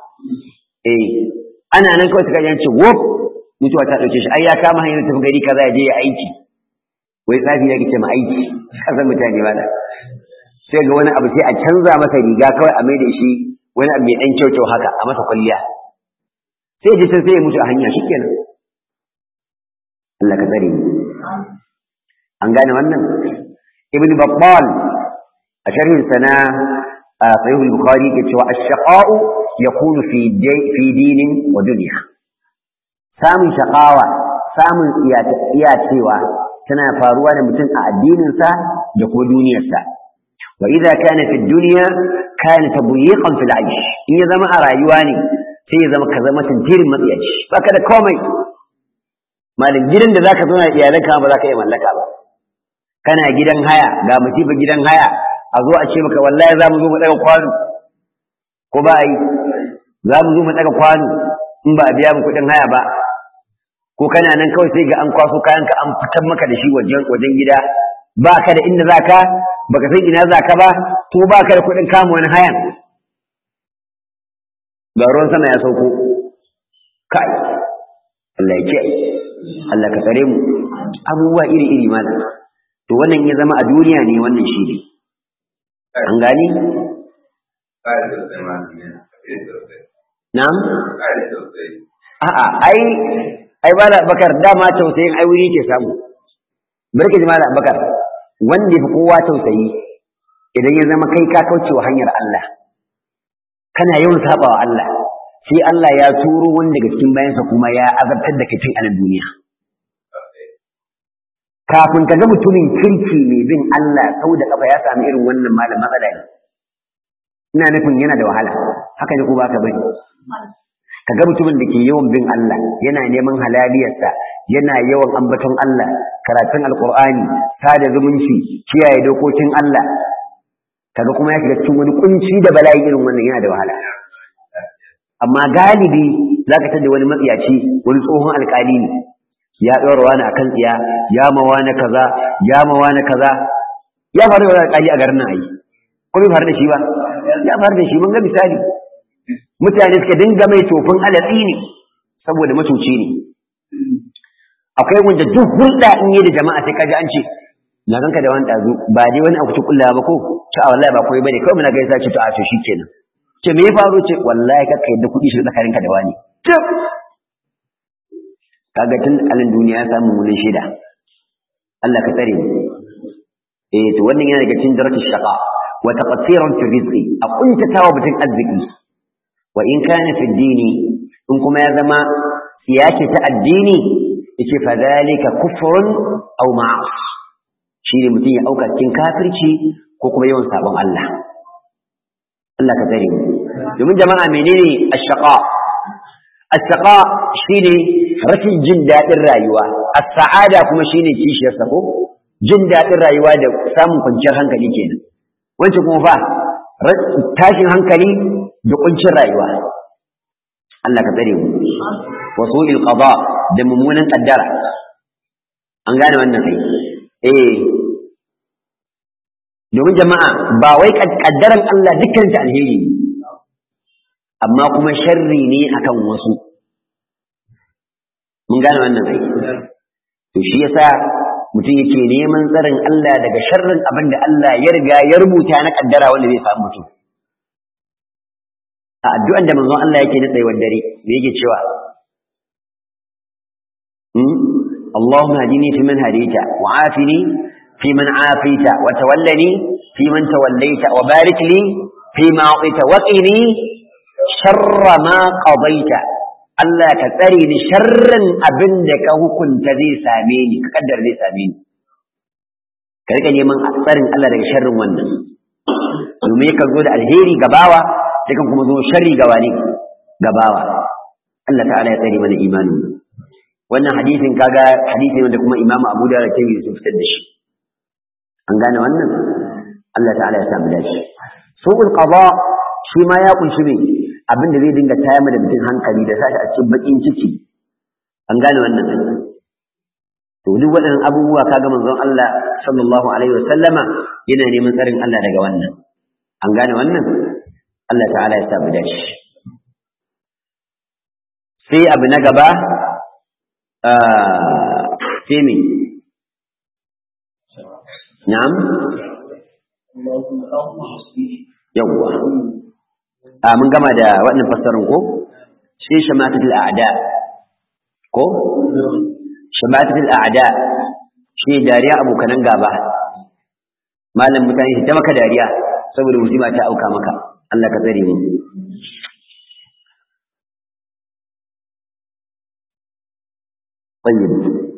eh ana nan kawai kaga ce wop mutuwa ta dauke shi ai ya kama hanyar tafi gari kaza ya je ya aiki wai tsafi ya ce ma aiki kasan mutane ba da sai ga wani abu sai a canza masa riga kawai a maida shi wani abu mai dan kyau haka a masa kwalliya sai ji sai ya mutu a hanya shikenan Allah ka tsare ni an gane wannan ibn battal a sharhin sana a sahih al-bukhari ke cewa ash-shaqa'u yakunu fi fi dinin wa dunya samun shaqawa samun iya cewa tana faruwa da mutum a addininsa da kuma duniyarsa وإذا كان في الدنيا كان تضييقا في العيش إن يزم أرايواني sai ya zama ka zama tantirin matsiyaci baka da komai malin gidan da zaka zauna iyalanka ba za ka iya mallaka ba kana gidan haya ga musibar gidan haya a zo a ce maka wallahi za mu zo mu daga kwano ko ba yi za mu zo mu daga kwano in ba a biya mu kuɗin haya ba ko kana nan kawai sai ga an kwaso kayanka an fitar maka da shi wajen gida ba ka da inda za ka baka san ina za ka ba to ba ka da kuɗin kama wani hayan ga ruwan sama ya sauko kai Allah ya ce Allah ka tsare mu abubuwa iri iri mana to wannan ya zama a duniya ne wannan shi ne an gani na'am a'a ai ai ba da bakar dama tausayin ai wuri ke samu barke jama'a da bakar wanda ya fi kowa tausayi idan ya zama kai ka kauce wa hanyar Allah kana yawan sabawa Allah sai Allah ya turo wani daga cikin bayansa kuma ya azabtar da kai a nan duniya kafin ka ga mutumin kirki mai bin Allah sau da kafa ya sami irin wannan malam matsala ne ina nufin yana da wahala haka ne ko ba ka bane ka ga mutumin da ke yawan bin Allah yana neman halaliyarsa yana yawan ambaton Allah karatun alkur'ani sada zumunci kiyaye dokokin Allah kaga kuma ya shiga cikin wani kunci da bala'i irin wannan yana da wahala amma galibi zaka tada wani matsiyaci wani tsohon alkali ne ya ɗora wani akan tsiya ya ma wani kaza ya ma wani kaza ya faru da wani alkali a garin nan ayi ko bai faru da shi ba ya faru da shi mun ga misali mutane suka dinga mai tofin alatsi ne saboda matuci ne akwai wanda duk hulɗa in yi da jama'a sai kaji an ce na ganka da wani ɗazu ba dai wani abu kulla ba ko ci a wallahi ba koyi bane kawai muna gaisa ce to a to shikenan ce me ya faru ce wallahi kakka yadda kuɗi shi tsakaninka da wani kaga tun alin duniya ya samu wani shida Allah ka tsare eh to wannan yana daga cikin darajar shaqa wa taqsiran fi rizqi a kuntatawa mutum arziki wa in kana fi dini in kuma ya zama siyaki ta addini yace fa zalika kufrun aw ma'as shine mutum ya auka cikin kafirci ko kuma yawan sabon Allah Allah ka tsare mu domin jama'a menene ash-shaqa ash-shaqa shine rashin jin dadin rayuwa as-sa'ada kuma shine kishiyar sa ko jin dadin rayuwa da samun kwanciyar hankali kenan wancan kuma fa tashin hankali da kuncin rayuwa Allah ka tsare mu wa su'il qada da mummunan kaddara an gane wannan kai eh domin jama'a ba wai kaddaran Allah dukkan ta alheri amma kuma sharri ne akan wasu mun gane wannan kai to shi yasa mutum yake neman tsarin Allah daga sharrin abin da Allah ya riga ya rubuta na kaddara wanda zai samu mutum a addu'an da manzon Allah yake na tsayuwar dare me yake cewa اللهم هدني فيمن هديت وعافني فيمن عافيت وتولني فيمن توليت وبارك لي فيما أعطيت وقني شر ما قضيت Allah ka tsare ni sharrin abin da ka hukunta zai same ni ka kaddar zai same ni ka rika neman tsarin Allah daga sharrin wannan domin ka zo da alheri ga bawa sai kan kuma zo sharri ga wani ga bawa Allah ta'ala ya tsare mana imanin wannan hadisin kaga hadisi ne da kuma Imam Abu Dawud da Tirmidhi sun fitar da shi an gane wannan Allah ta'ala ya samu dashi su'ul qada shi ma ya kunshi ne abin da zai dinga tayar da mutum hankali da sashi a cikin bakin ciki an gane wannan to duk waɗannan abubuwa kaga manzon Allah sallallahu alaihi wa sallama yana neman tsarin Allah daga wannan an gane wannan Allah ta'ala ya samu dashi sai abu na gaba sai me na'am yawwa a mun gama da waɗannan fassarin ko sai shamatatul a'da ko shamatatul a'da shi dariya abokanan gaba malam mutane ta maka dariya saboda musiba ta auka maka Allah ka tsare mu طيب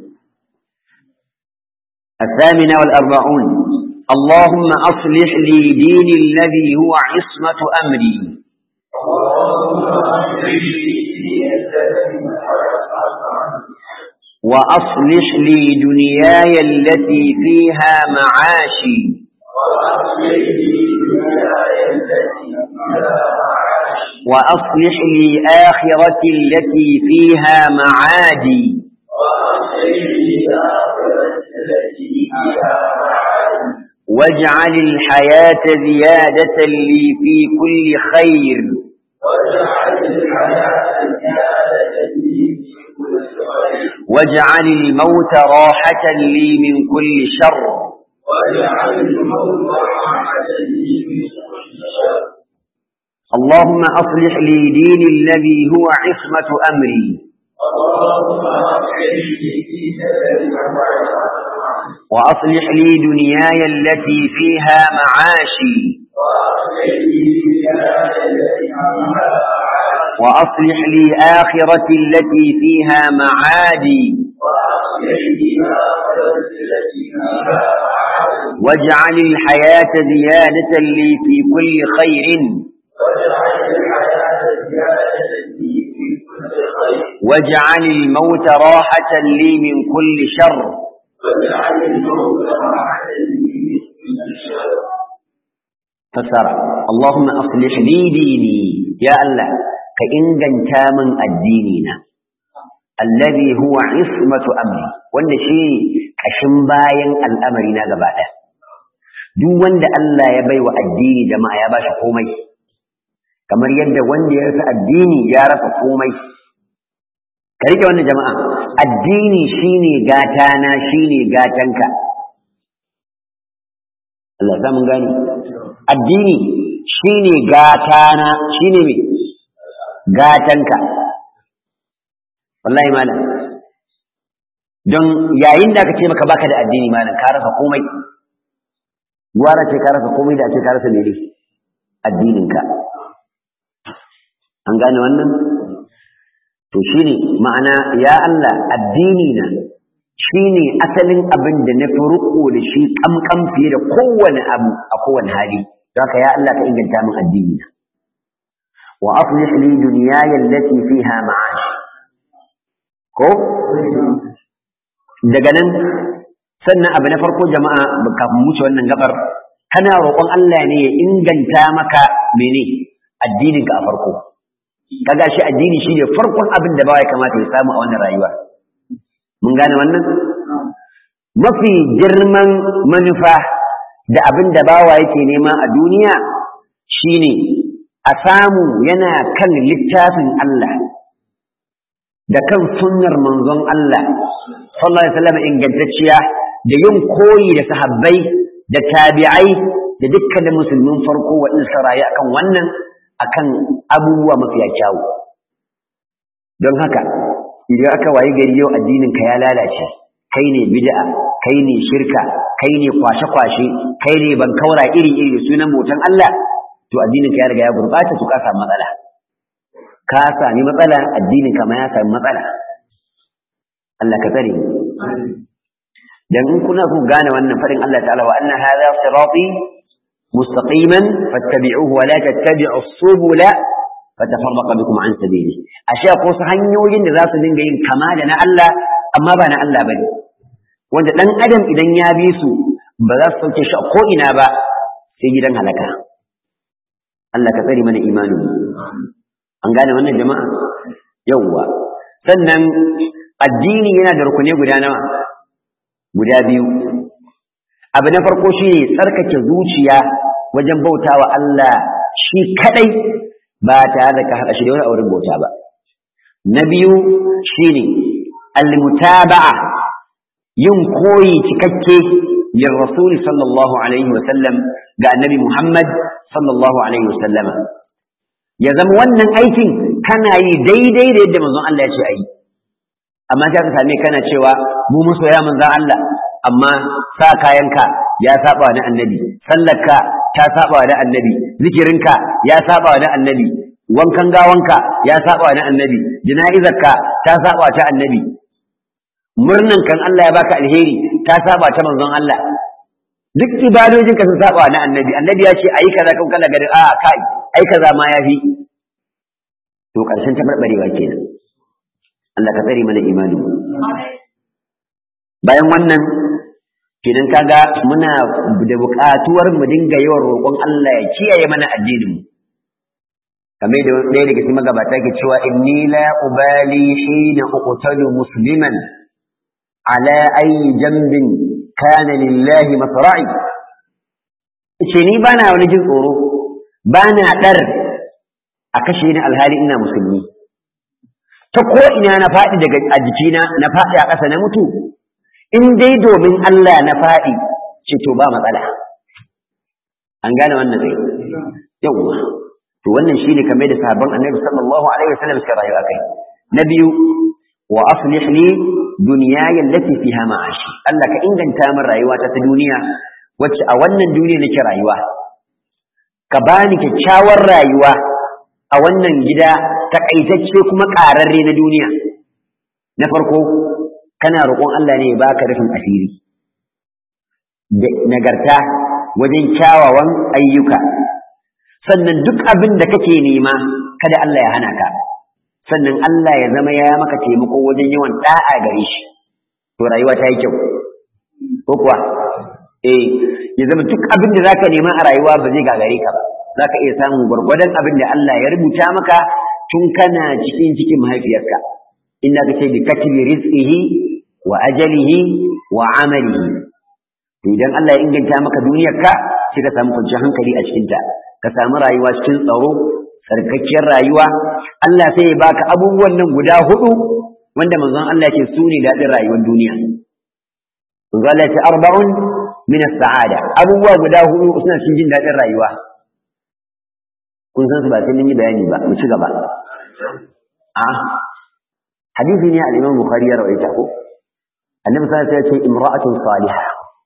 الثامنة والأربعون اللهم أصلح لي ديني الذي هو عصمة أمري وأصلح لي دنياي التي فيها معاشي وأصلح لي آخرتي التي فيها معادي واجعل الحياة زيادة لي في كل خير واجعل الموت راحة لي من كل شر اللهم أصلح لي ديني الذي هو عصمة أمري وأصلح لي دنياي التي فيها معاشي وأصلح لي آخرتي التي فيها معادي واجعل الحياة زيادة لي في كل خير واجعل الموت راحة لي من كل شر فسر اللهم أصلح لي ديني يا الله كإنجن تامن الديننا الذي هو عصمة أمري wanda shi kashin bayan al'amari na gaba ɗaya duk wanda Allah ya baiwa addini jama'a ya bashi komai kamar yadda wanda ya rasa addini ya rasa komai ka rike wannan jama'a addini shine gatana shine gatanka Allah ya mun gani addini shine gatana shine me gatanka wallahi malam don yayin da aka ce maka baka da addini malam ka rasa komai gwara ce ka rasa komai da ake ka rasa mene addininka an gane wannan to shine ma'ana ya Allah addini na shine asalin abin da na fi riko da shi kamkam fiye da kowane abu a kowane hali don haka ya Allah ka inganta min addini na wa aslih li dunyaya allati fiha ma'ash ko daga nan sannan abu na farko jama'a kafin wuce wannan gabar kana roƙon Allah ne ya inganta maka mene addininka a farko kaga shi addini shine farkon abin da bawa ya kamata ya samu a wannan rayuwa mun gane wannan mafi girman manufa da abin da bawa yake nema a duniya shine a samu yana kan littafin Allah da kan sunnar manzon Allah sallallahu alaihi wasallam ingantacciya da yin koyi da sahabbai da tabi'ai da dukkanin musulmin farko waɗanda suka rayu akan wannan akan abubuwa mafiya kyawu don haka idan aka wayi gari yau addinin ka ya lalace kai ne bid'a kai ne shirka kai ne kwashe-kwashe kai ne bankaura iri-iri da sunan bautan Allah to addinin ka ya riga ya gurbata to ka samu matsala ka sami matsala addinin ka ma ya sami matsala Allah ka tsare mu dan in kuna ku gane wannan fadin Allah ta'ala wa anna hadha sirati mustaqiman fattabi'uhu wa la tattabi'u subula fatafarraqa bikum an sabili ashe ko su hanyoyin da za su dinga yin kama da na Allah amma ba na Allah bane wanda dan adam idan ya bi su ba za su sauke shi a ko ina ba sai gidan halaka Allah ka tsare mana imanin an gane wannan jama'a yawwa sannan addini yana da rukune guda nawa guda biyu abu na farko shine tsarkake zuciya wajen bautawa Allah shi kadai ba tare da ka haɗa shi da wani auren bauta ba na biyu shine almutaba'a yin koyi cikakke yin rasuli sallallahu alaihi wa sallam ga annabi Muhammad sallallahu alaihi wa sallama ya zama wannan aikin kana yi daidai da yadda manzon Allah ya ce a yi amma sai ka same kana cewa mu masoya manzon Allah amma sa kayanka ya saba da annabi sallarka ta saba da annabi zikirinka ya saba da annabi wankan gawanka ya saba da annabi jana'izarka ta saba ta annabi murnan kan Allah ya baka alheri ta saba ta manzon Allah duk ibadojinka sun saba na annabi annabi ya ce ayi kaza kan kala gari a kai ai kaza ma yafi to karshen tabarbarewa kenan Allah ka tsare mana imani bayan wannan kenan kaga muna da buƙatuwar mu dinga yawan roƙon Allah ya kiyaye mana addinin mu kamar da ɗaya daga cikin magabata ke cewa inni la ubali hina uqtalu musliman ala ayi jambin kana lillahi masra'i ce ni bana wani jin tsoro bana dar a kashe ni alhali ina musulmi ta ko ina na faɗi daga a jikina na faɗi a ƙasa na mutu in dai domin Allah na faɗi ce to ba matsala an gane wannan sai yawwa to wannan shine kamar da sahabban annabi sallallahu alaihi wasallam suka rayu akai na biyu wa aslih li dunyaya allati fiha ma'ashi Allah ka inganta min rayuwata ta duniya wacce a wannan duniya nake rayuwa ka bani kyakkyawar rayuwa a wannan gida takaitacce kuma ƙararre na duniya na farko kana roƙon Allah ne ya baka rufin asiri da nagarta wajen kyawawan ayyuka sannan duk abin da kake nema kada Allah ya hana ka sannan Allah ya zama ya maka taimako wajen yawan da'a gare shi to rayuwa ta yi kyau ko kuwa eh ya zama duk abin da zaka nema a rayuwa ba zai gagare ka ba zaka iya samun gwargwadon abin da Allah ya rubuta maka tun kana cikin cikin mahaifiyarka inda kace bi katbi rizqihi wa ajalihi wa amalihi to idan Allah ya inganta maka duniyarka sai ka samu kwanciyar hankali a cikinta ka samu rayuwa cikin tsaro tsarkakkiyar rayuwa Allah sai ya baka abubuwan nan guda hudu wanda manzon Allah ya ce su ne daɗin rayuwar duniya manzon Allah ya ce arba'un min as-sa'ada abubuwa guda hudu suna cikin jin daɗin rayuwa kun san su ba sai mun yi bayani ba mu ci gaba a hadisi ne al-Imam Bukhari ya rawaita ko annabi sallallahu alaihi wasallam ya ce imra'atun salihah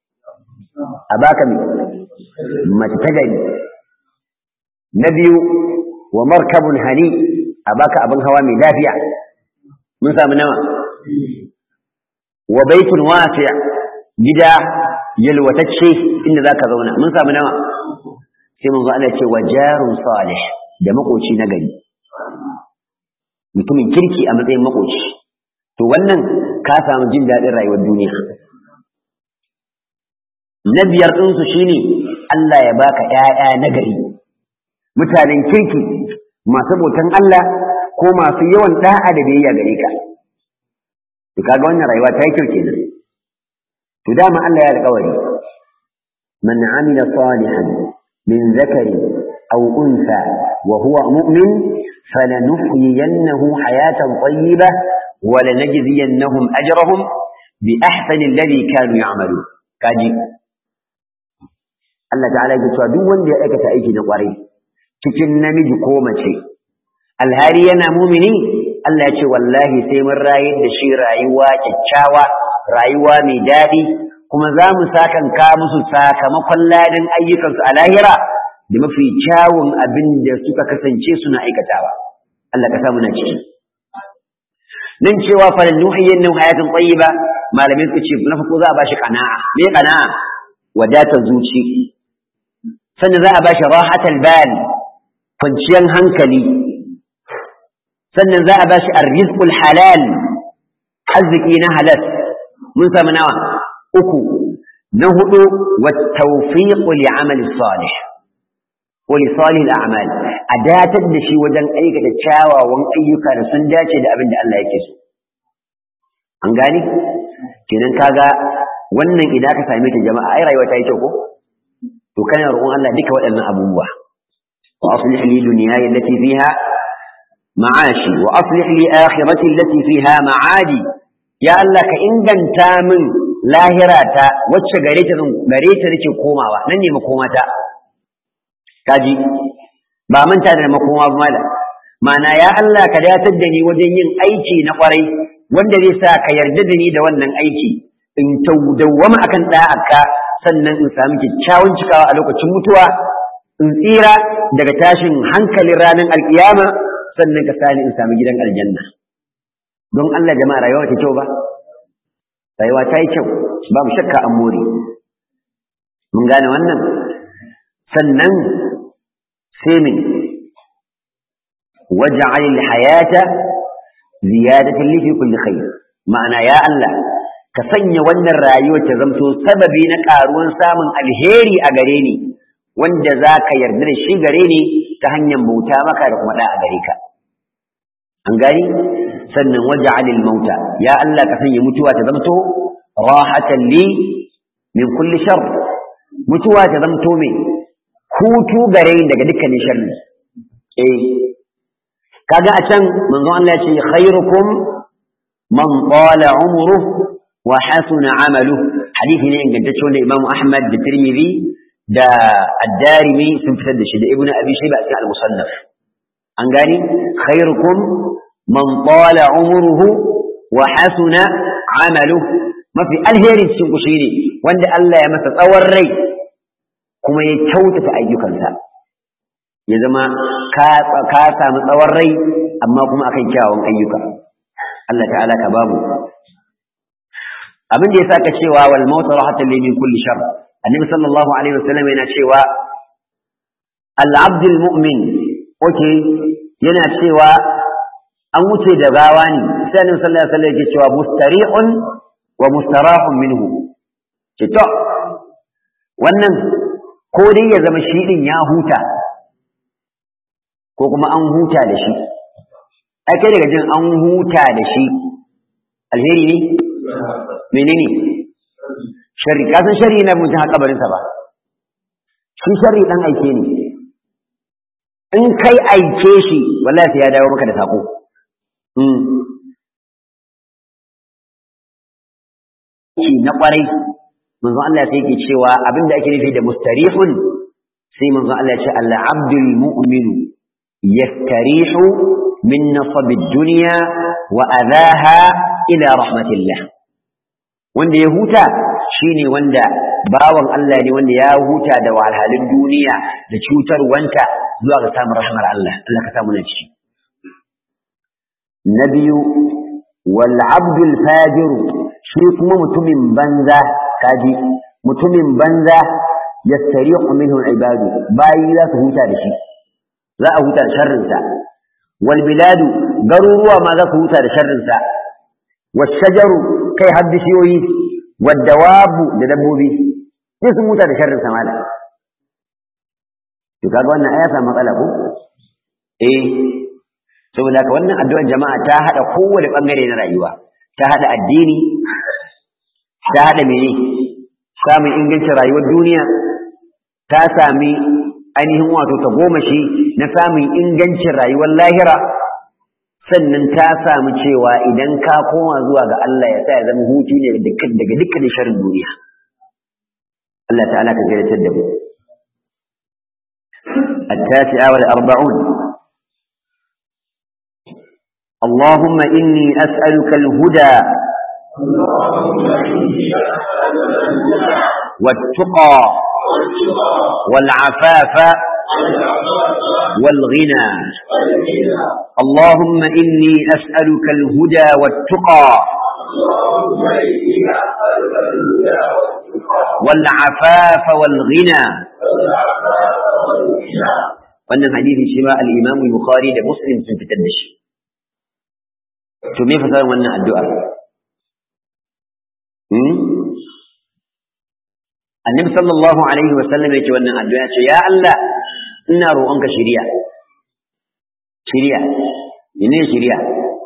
a baka mai mace ta gari na biyu wa markabun hani a baka abin hawa mai lafiya mun samu nawa wa baitun wasi' gida yalwatacce inda zaka zauna mun samu nawa sai mun Allah ce wa jarun salih da makoci na gari mutumin kirki a matsayin makoci to wannan ka samu jin daɗin rayuwar duniya na biyar ɗinsu shine Allah ya baka ƴaƴa nagari mutanen kirki masu bautan Allah ko masu yawan da'a da biyayya gare ka to kaga wannan rayuwa ta yi kyau kenan to dama Allah ya alƙawari man amila salihan min zakari aw unsa wa huwa mu'min falanuhyiyannahu hayatan tayyibah wa lanajziyannahum ajrahum bi ahsani alladhi kanu ya'malun kaji Allah ta'ala ya cewa duk wanda ya aikata aiki na kwarai cikin namiji ko mace alhari yana mumini Allah ya ce wallahi sai mun rayar da shi rayuwa kyakkyawa rayuwa mai daɗi kuma za mu sakanka musu sakamakon ladin ayyukansu a lahira da mafi kyawun abin da suka kasance suna aikatawa Allah ka samu na ciki nan cewa falan nuhiyyan nan hayatun tayyiba malamin su ce na farko za a bashi qana'a me qana'a wadatar zuci sannan za a bashi rahatal bal kwanciyar hankali sannan za a bashi arrizqul halal arziki na halal mun samu nawa uku na hudu wa tawfiqu li amali salih wa li salih al-a'mal a datar da shi wajen aikata kyawawan ayyuka da sun dace da abin da Allah yake so an gane kenan kaga wannan idan aka same ta jama'a ai rayuwa ta yi kyau ko to kana roƙon Allah duka waɗannan abubuwa wa aslih li dunyaya allati fiha ma'ashi wa aslih li akhirati allati fiha ma'adi ya Allah ka inganta min lahirata wacce gare ta gare ta nake komawa nan ne makomata kaji ba manta da makoma ba mala ma'ana ya Allah ka datar da ni wajen yin aiki na kwarai wanda zai sa ka yarda da ni da wannan aiki in dawwama akan da'aka sannan in sami kyakkyawan cikawa a lokacin mutuwa in tsira daga tashin hankalin ranar alkiyama sannan ka sani in sami gidan aljanna don Allah jama'a rayuwa ta kyau ba rayuwa ta yi kyau babu shakka an more mun gane wannan sannan sai min waj'al al-hayata ziyadatan li fi kulli khair ma'ana ya Allah ka sanya wannan rayuwa ta zamto sababi na karuwan samun alheri a gare ni wanda za ka yarda da shi gare ni ta hanyar bauta maka da kuma da a gare ka an gani sannan waj'al al-mauta ya Allah ka sanya mutuwa ta zamto rahatan li min kulli shar mutuwa ta zamto me hutu gare ni daga dukkanin sharri eh kaga a can manzo Allah ya ce khairukum man qala umruhu wa hasuna amaluhu hadisi ne ingantacce wanda Imam Ahmad da Tirmidhi da Ad-Darimi sun fitar da shi da Ibn Abi Shayba a cikin Al-Musannaf an gani khairukum man qala umruhu wa hasuna amaluhu mafi alheri cikin ku shine wanda Allah ya masa tsawon rai kuma ya kyautata ayyukansa ya zama ka samu tsawon rai amma kuma akan kyawun ayyuka Allah ta'ala ka bamu abin da ya saka cewa wal mautu rahatan li min kulli shar annabi sallallahu alaihi wasallam yana cewa al abdul mu'min okay yana cewa an wuce da gawa ne sai annabi sallallahu alaihi wasallam yake cewa mustarihun wa mustarahun minhu ce to wannan ko dai ya zama shi din ya huta ko kuma an huta da shi ai kai daga jin an huta da shi alheri ne menene sharri ka san sharri na mutum a kabarinsa ba shi sharri dan aike ne in kai aike shi wallahi sai ya dawo maka da sako na kwarai manzo Allah sai yake cewa abinda ake nufi da mustarihun sai manzo Allah ya ce al-abdul mu'minu yastarihu min nasab ad-dunya wa adhaha ila rahmatillah wanda ya huta shine wanda bawan Allah ne wanda ya huta da wahalhalun duniya da cutarwanta zuwa ga samun rahmar Allah Allah ka samu na ciki na biyu wal abdul fajir shi kuma mutumin banza kaji mutumin banza yastariqu minhu ibadu bayi za su huta da shi za a huta da sharrinsa wal biladu garuruwa ma za su huta da sharrinsa washajaru kai har bishiyoyi wadawabu da dabbobi sai sun huta da sharrinsa mala to kaga wannan aya samu matsala ko eh saboda haka wannan addu'ar jama'a ta hada kowane bangare na rayuwa ta hada addini ta hada mene samun ingancin rayuwar duniya ta sami ainihin wato ta goma shi na samun ingancin rayuwar lahira sannan ta samu cewa idan ka koma zuwa ga Allah ya sa ya zama hutu ne daga dukkan sharrin duniya Allah ta'ala ka ziyartar da mu التاسعة والأربعون اللهم إني أسألك الهدى والتقى والعفاف والغنى اللهم إني أسألك الهدى والتقى والعفاف والغنى wannan hadisi shi ma al-Imam Bukhari da Muslim sun fitar da shi to me fasaran wannan addu'a hmm Annabi sallallahu alaihi wa sallam yake wannan addu'a ce ya Allah ina roƙonka shiriya shiriya ne shiriya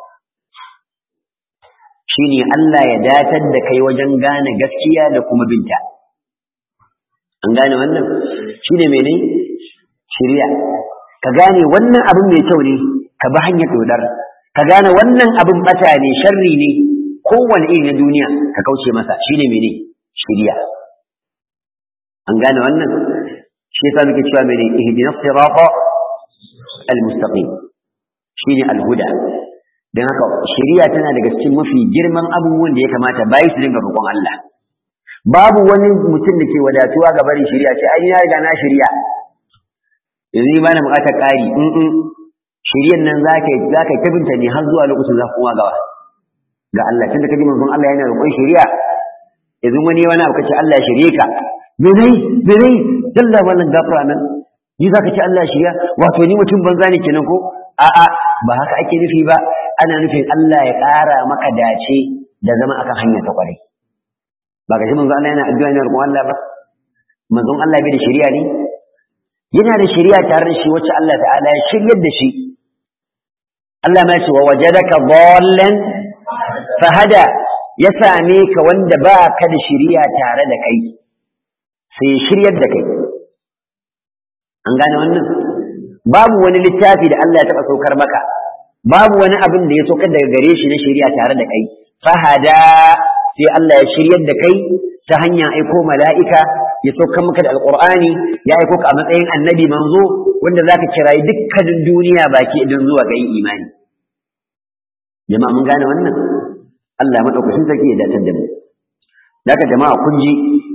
shine Allah ya datar da kai wajen gane gaskiya da kuma binta an gane wannan shine mene shiriya ka gane wannan abin mai kyau ne ka bi hanyar dodar ka gane wannan abin bata ne sharri ne kowane iri na duniya ka kauce masa shine mene shiriya an gane wannan shi yasa muke cewa mene ihdinas sirata almustaqim shine alhuda dan haka shiriya tana daga cikin mafi girman abubuwan da ya kamata bayi su dinga roƙon Allah babu wani mutum da ke wadatuwa ga barin shiriya ce ai ya riga na shiriya yanzu ni ba na buƙatar ƙari in in shiryan nan za ka za ka tabinta ne har zuwa lokacin za ku gawa ga Allah tunda kaji manzon Allah yana roƙon shiriya yanzu wani wani abu kace Allah ya shirye ka me nayi me nayi dalla wannan gafara nan ni za ka ce Allah ya shirya wato ni mutum banza ne kenan ko a'a ba haka ake nufi ba ana nufin Allah ya ƙara maka dace da zama akan hanya ta kwarai ba ga shi manzon Allah yana addu'a ne roƙon Allah ba manzon Allah bai da shiriya ne yana da shari'a tare da shi wacce Allah ta'ala ya shiryar da shi Allah ma ce wa wajadaka dhallan fahada ya same ka wanda ba ka da shari'a tare da kai sai shiryar da kai an gane wannan babu wani littafi da Allah ya taɓa saukar maka babu wani abin da ya saukar daga gare shi na shari'a tare da kai fahada sai Allah ya shiryar da kai ta hanyar aiko mala'ika ya saukan maka da alƙur'ani ya aiko ka a matsayin annabi manzo wanda zaka kirayi dukkanin duniya baki idan zuwa ga yin imani jama'a mun gane wannan Allah madaukakin sarki ya dace da mu daga jama'a kun ji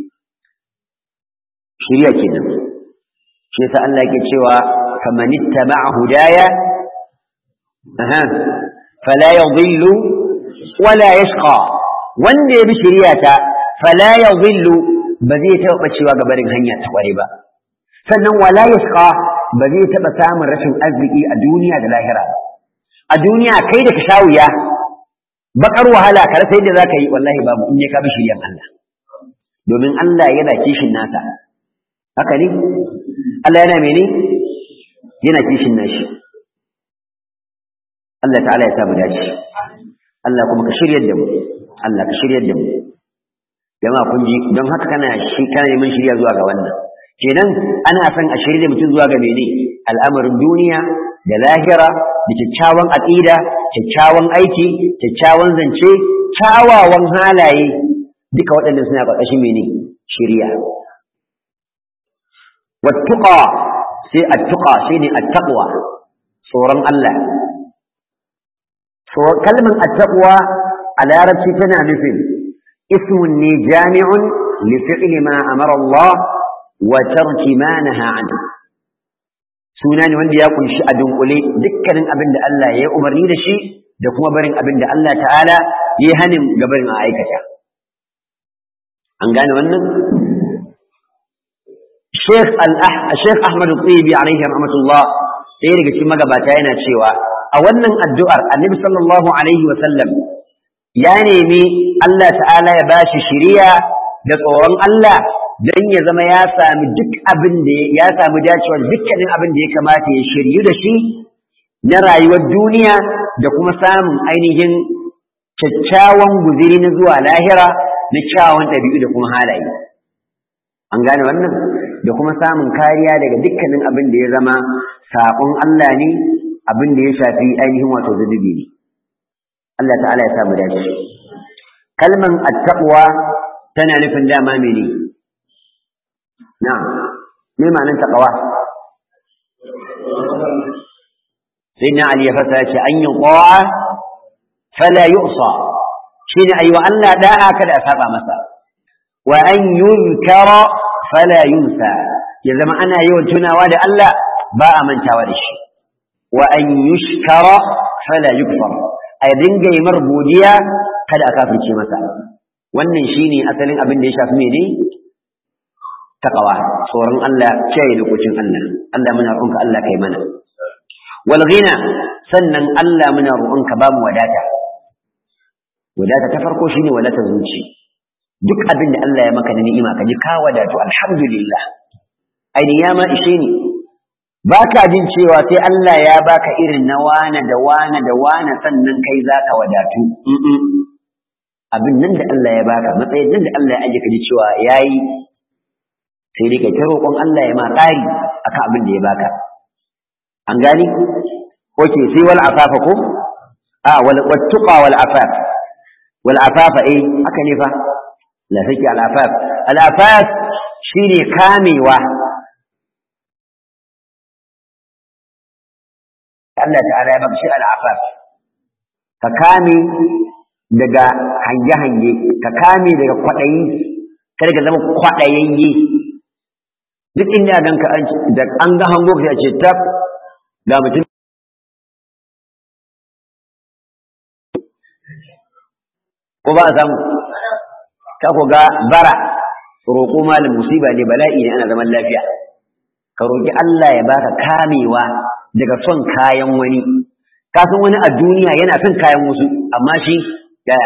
shirya kenan shi yasa Allah yake cewa faman ittaba'a hudaya aha fala yadhillu wala yashqa wanda ya bi shiriyata fala yadhillu ba zai taɓa ɓacewa ga barin hanya ta ƙware ba sannan wala yashqa ba zai taɓa samun rashin arziki a duniya da lahira ba a duniya kai da ka sha wuya bakar wahala ka rasa yadda zaka yi wallahi babu in ya ka bi shiryan Allah domin Allah yana kishin nasa haka ne Allah yana mene yana kishin nashi Allah ta'ala ya sa mu dace Allah kuma ka shiryar da mu Allah ka shiryar da mu jama'a kun ji don haka kana shi kana neman shirya zuwa ga wannan kenan ana son a shirya mutum zuwa ga mene al'amarin duniya da lahira da kyakkyawan aqida kyakkyawan aiki kyakkyawan zance kyawawan halaye duka waɗannan suna ƙarƙashin mene shirya wattuqa sai attuqa shine attaqwa tsoron Allah kalmar attaqwa a larabci tana nufin اسم جامع لفعل ما أمر الله وترك ما نهى عنه suna ne wanda ya kunshi a dunkule dukkanin abin da Allah ya yi umarni da shi da kuma barin abin da Allah ta'ala ya yi hanin gabarin a aikata an gane wannan Sheikh Ahmad Tsibi alaihi rahmatullah ɗaya daga cikin magabata yana cewa a wannan addu'ar annabi sallallahu alaihi wa sallam ya nemi Allah ta'ala ya ba shi shiriya da tsoron Allah dan ya zama ya sami duk abin da ya samu dacewa dukkanin abin da ya kamata ya shiryu da shi na rayuwar duniya da kuma samun ainihin kyakkyawan guziri na zuwa lahira na kyawawan ɗabi'u da kuma halaye an gane wannan da kuma samun kariya daga dukkanin abin da ya zama saƙon Allah ne abin da ya shafi ainihin wato zunubi ne Allah ta'ala ya samu dace kalman attaqwa tana nufin dama mene na'am me ma'anar taqwa sayyidina ali ya fasa ce an yi qawa fala yu'sa shine ayi wa Allah da'a kada a saba masa wa an yuzkara fala yunsa ya zama ana yawan tunawa da Allah ba a mantawa da shi wa an yushkara fala yukfar a dinga yi mar godiya kada a kafirce masa wannan shine asalin abin da ya shafi mene taqwa tsoron Allah kiyaye lokacin Allah Allah muna roƙonka Allah kai mana wal ghina sannan Allah muna roƙonka ba mu wadata wadata ta farko shine wadata zuci duk abin da Allah ya maka da ni'ima ka ji ka wadatu alhamdulillah ai ya ma ishe ni baka jin cewa sai Allah ya baka irin na wane da wane da wane sannan kai zaka wadatu abin nan da Allah ya baka matsayin nan da Allah ya aje ka ji cewa yayi sai dai kai ta roƙon Allah ya ma ƙari akan abin da ya baka an gani oke sai wal afafa ko a wal wattuqa wal afaf wal afafa eh haka ne fa la saki al afaf al afaf shine kamewa Allah ta'ala ya baka shi al afaf ka kame daga hange-hange ka kame daga kwaɗayi kada ka zama kwaɗayayye duk inda gan ka da an ga hango ka ce tab ga mutum ko ba a samu ka ko ga bara roƙo malam musiba ne bala'i ne ana zaman lafiya ka roƙi Allah ya baka kamewa daga son kayan wani ka san wani a duniya yana son kayan wasu amma shi yaya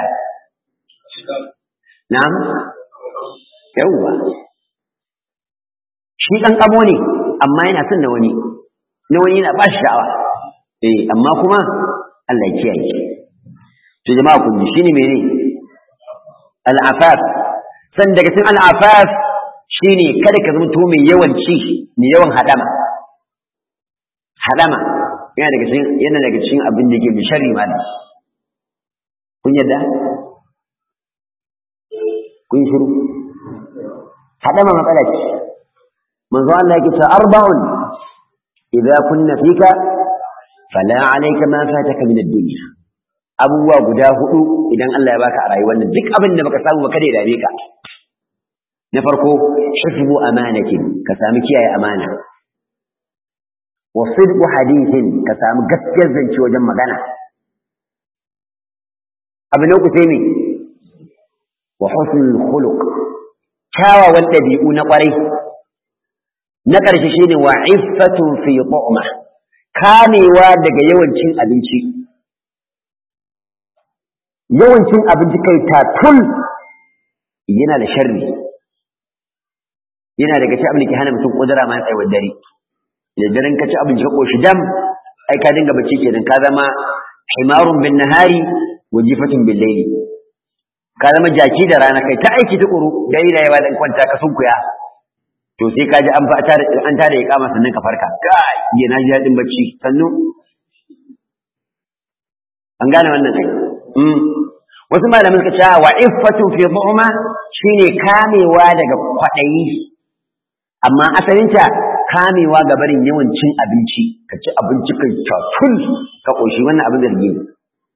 na'am yawwa shi ɗan ƙamo ne amma yana son na wani na wani yana ba shi sha'awa eh amma kuma Allah ya kiyaye to jama'a kun ji shine mene al'afaf san daga cikin al'afaf shine kada ka zama to mai yawan ci mai yawan hadama hadama yana daga cikin yana daga cikin abin da yake mai sharri ma kun yadda kun shiru hadama matsala ce manzo Allah yake cewa arba'un idza kunna fika fala alayka ma fataka min ad-dunya abubuwa guda hudu idan Allah ya baka a rayuwar nan duk abin da baka samu ba kada ya dame ka na farko hifzu amanatin ka sami kiyaye amana wa sidqu hadithin ka sami gaskiyar zance wajen magana abu na uku sai me wa husnul khuluq kyawawan ɗabi'u na ƙwarai na ƙarshe shine wa iffatun fi tu'ma kamewa daga yawancin abinci yawancin abinci kai tatul yana da sharri yana daga cikin abin da ke hana mutum kudura ma tsayawar dare da daren ka ci abinci ka koshi dam ai ka dinga bacci kenan ka zama himarun bin nahari wa jifatun bil layli ka zama jaki da rana kai ta aiki tukuru dare da yawa dan kwanta ka sunkuya to sai ka ji an fa an tada ya kama sannan ka farka kai ya na ji dadin bacci sannu an gane wannan kai wasu malamin suka ce wa iffatu fi dhu'ma shine kamewa daga kwadayi amma asalinta kamewa ga barin yawan cin abinci ka ci abinci kai taful ka koshi wannan abin zargi ne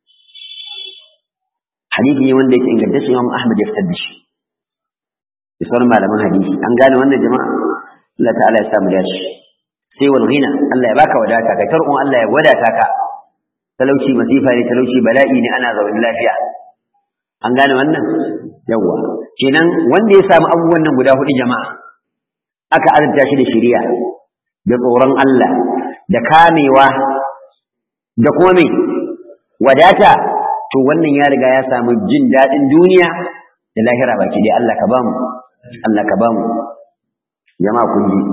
hadisi ne wanda yake ingantacce Imam Ahmad ya fitar da shi da sauran malaman hadisi an gane wannan jama'a Allah ta'ala ya samu dace sai wal ghina Allah ya baka wadata ka tarkon Allah ya wadata ka talauci masifa ne talauci bala'i ne ana zaune lafiya an gane wannan yawwa kenan wanda ya samu abubuwan nan guda hudu jama'a aka azurta shi da shari'a da tsoron Allah da kamewa da kuma me wadata to wannan ya riga ya samu jin daɗin duniya da lahira baki dai Allah ka bamu Allah ka bamu jama'a kun ji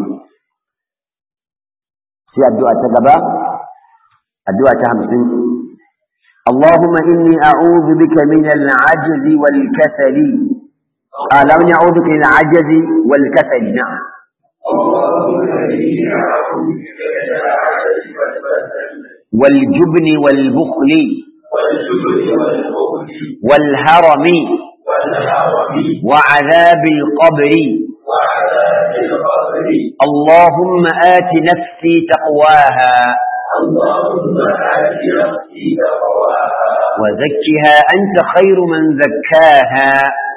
sai addu'a ta gaba addu'a ta 50 اللهم إني أعوذ بك من العجز والكسل آه لا من أعوذ بك من العجز والكسل نعم والجبن والبخل والهرم وعذاب القبر اللهم آت نفسي تقواها وزكها أنت خير من زكاها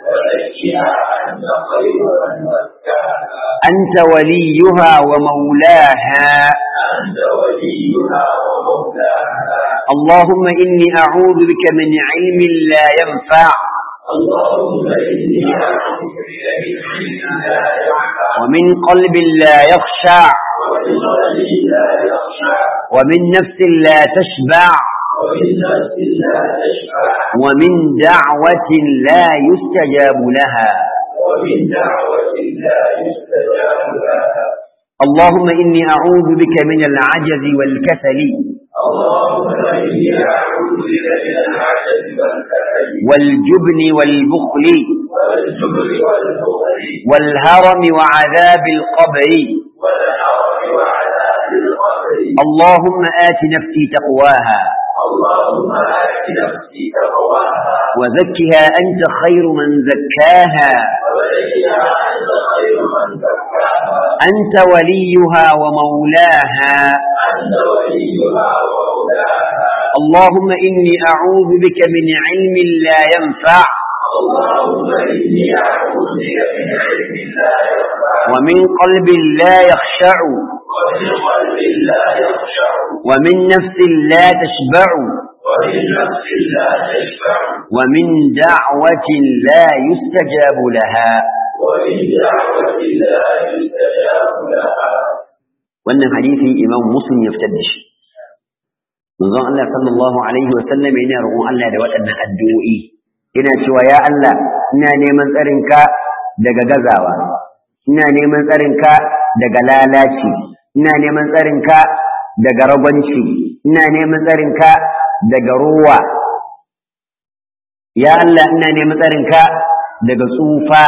أنت وليها ومولاها اللهم إني أعوذ بك من علم لا ينفع ومن قلب لا يخشع ومن نفس لا تشبع ومن دعوة لا يستجاب لها اللهم إني أعوذ بك من العجز والكسل والجبن والبخل والهرم وعذاب القبر اللهم آت نفسي تقواها اللهم آت نفسي تقواها وزكها أنت خير من زكاها وزكها أنت خير من زكاها أنت وليها ومولاها أنت وليها ومولاها اللهم إني أعوذ بك من علم لا ينفع اللهم إني أعوذ بك من علم لا ينفع ومن قلب لا يخشع ومن قلب لا يخشع ومن نفس لا تشبع ومن نفس لا تشبع ومن دعوة لا يستجاب لها ومن دعوة لا يستجاب لها wannan hadisi imam muslim ya fitar da shi manzon Allah sallallahu alaihi wa sallam yana roƙon Allah da waɗannan addu'o'i ina cewa ya Allah ina neman tsarinka daga gazawa ina neman tsarinka daga lalaci ina neman tsarinka daga ragwanci ina neman tsarinka daga ruwa ya Allah ina neman tsarinka daga tsufa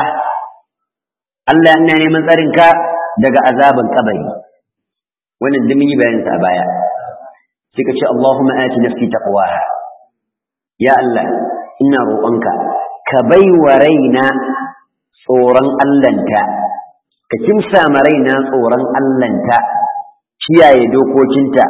Allah ina neman tsarinka daga azaban kabari wannan da mun yi bayanin sa a baya sai ka ce Allahumma ati nafsi taqwaha ya Allah ina roƙonka ka bai wa raina tsoron Allahnta ka kimsa ma raina tsoron Allahnta kiyaye dokokinta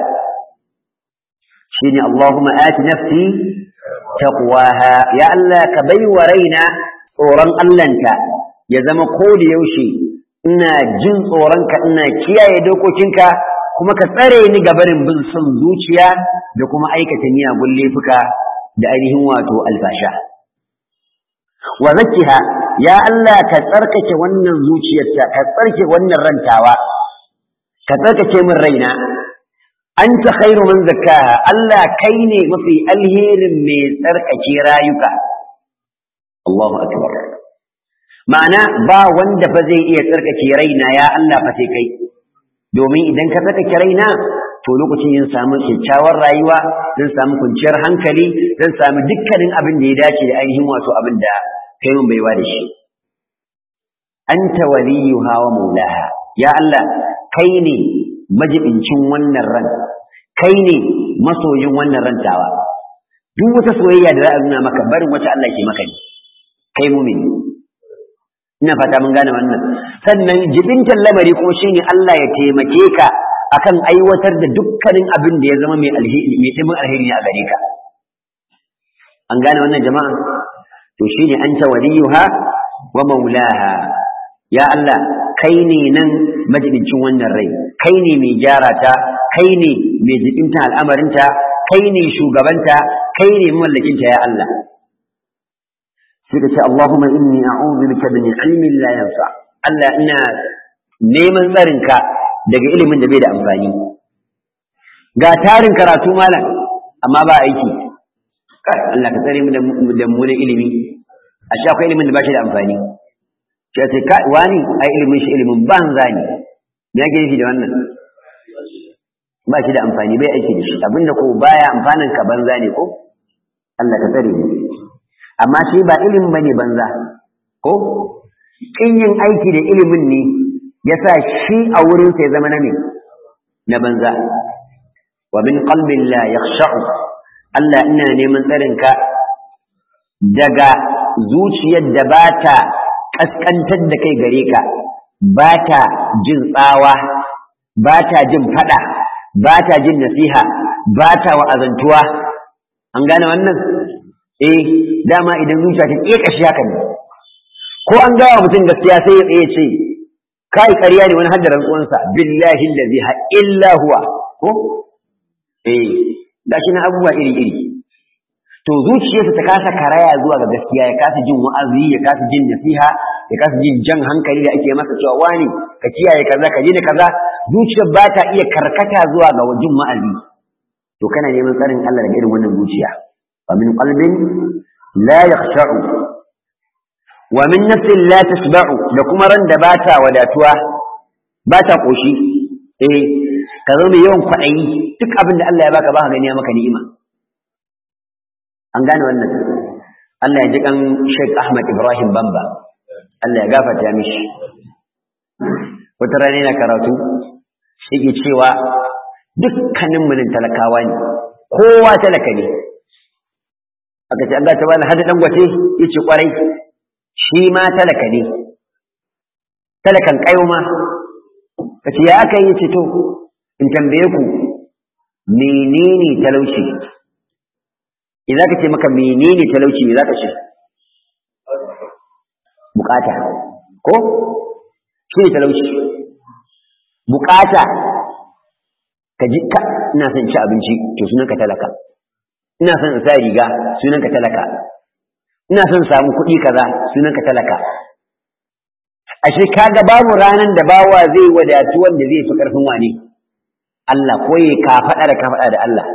shine Allahumma ati nafsi taqwaha ya Allah ka bai wa raina tsoron Allahnta ya zama ko da yaushe ina jin tsoronka ina kiyaye dokokinka kuma ka tsare ni gabarin bin son zuciya da kuma aikata miyagun laifuka da ainihin wato alfasha wa zakkiha ya Allah ka tsarkake wannan zuciyarta ka tsarkake wannan rantawa ka tsarkake min raina anta khairu man zakkaha Allah kai ne mafi alherin mai tsarkake rayuka Allahu akbar ma'ana ba wanda fa zai iya tsarkake raina ya Allah fa sai kai domin idan ka tsarkake raina to lokacin yin samu kyakkyawar rayuwa zan samu kwanciyar hankali zan samu dukkanin abin da ya dace da ainihin wato abin da kai mun baiwa da shi anta waliyuha wa maulaha ya Allah kai ne majibincin wannan ran kai ne masoyin wannan rantawa duk wata soyayya da za a nuna maka barin wata Allah ke maka ne kai mumin ina fata mun gane wannan sannan jibintan lamari kuma shine Allah ya taimake ka akan aiwatar da dukkanin abin da ya zama mai alheri mai dimin alheri a gare ka an gane wannan jama'a to shine anta waliyuha wa maulaha ya Allah kai ne nan majibincin wannan rai kai ne mai gyara ta kai ne mai jibinta al'amarinta kai ne shugabanta kai ne mallakinta ya Allah sai ka ce Allahumma inni a'udhu bika min ilmin la yanfa Allah ina neman tsarinka daga ilimin da bai da amfani ga tarin karatu malam amma ba aiki Allah ka tsare mu da mu da ilimi a sha akwai ilimin da ba shi da amfani sai ce ka wani ai ilimin shi ilimin banza ne me yake nufi da wannan ba shi da amfani bai aiki da shi abinda ko baya amfanin ka banza ne ko Allah ka tsare mu amma shi ba ilimin bane banza ko kin yin aiki da ilimin ne yasa shi a wurin sai zama na ne na banza wa min qalbin la yakhsha'u Allah ina neman tsarin ka daga zuciyar da ba ta kaskantar da kai gare ka ba ta jin tsawa ba ta jin fada ba ta jin nasiha ba ta wa'azantuwa an gane wannan eh dama idan zuciya ta ƙeƙa shi haka ne ko an gawa mutum gaskiya sai ya tsaye ce kai ƙarya ne wani hadda rantsuwansa billahi allazi ha illa huwa ko eh gashi na abubuwa iri iri to zuciyarsa ta kasa karaya zuwa ga gaskiya ya kasa jin wa'azi ya kasa jin nasiha ya kasa jin jan hankali da ake masa cewa wani ka kiyaye kaza ka da kaza zuciyar ba ta iya karkata zuwa ga jin wa'azi to kana neman tsarin Allah daga irin wannan zuciya wa min qalbin la yakhsha'u wa min nafsin la tasba'u da kuma ran da bata wadatuwa bata koshi eh ka zama mai yawan kwaɗayi duk abin da Allah ya baka baka gani ya maka ni'ima an gane wannan Allah ya ji kan Sheikh Ahmad Ibrahim Bamba Allah ya gafarta mishi wata rana yana karatu yake cewa dukkanin munin talakawa ne kowa talaka ne aka ce Allah ta bani hada dangote yace kwarai shi ma talaka ne talakan kayo ma kace ya aka yi ce to in tambaye ku menene talauci idan ka ce maka menene talauci me zaka ce bukata ko shi ne talauci bukata ka ji ka ina son ci abinci to sunan ka talaka ina son in sa riga sunan ka talaka ina son samu kuɗi kaza sunan ka talaka ashe kaga babu ranan da bawa zai wadatu wanda zai fi karfin wane Allah ko ya ka faɗa da ka faɗa da Allah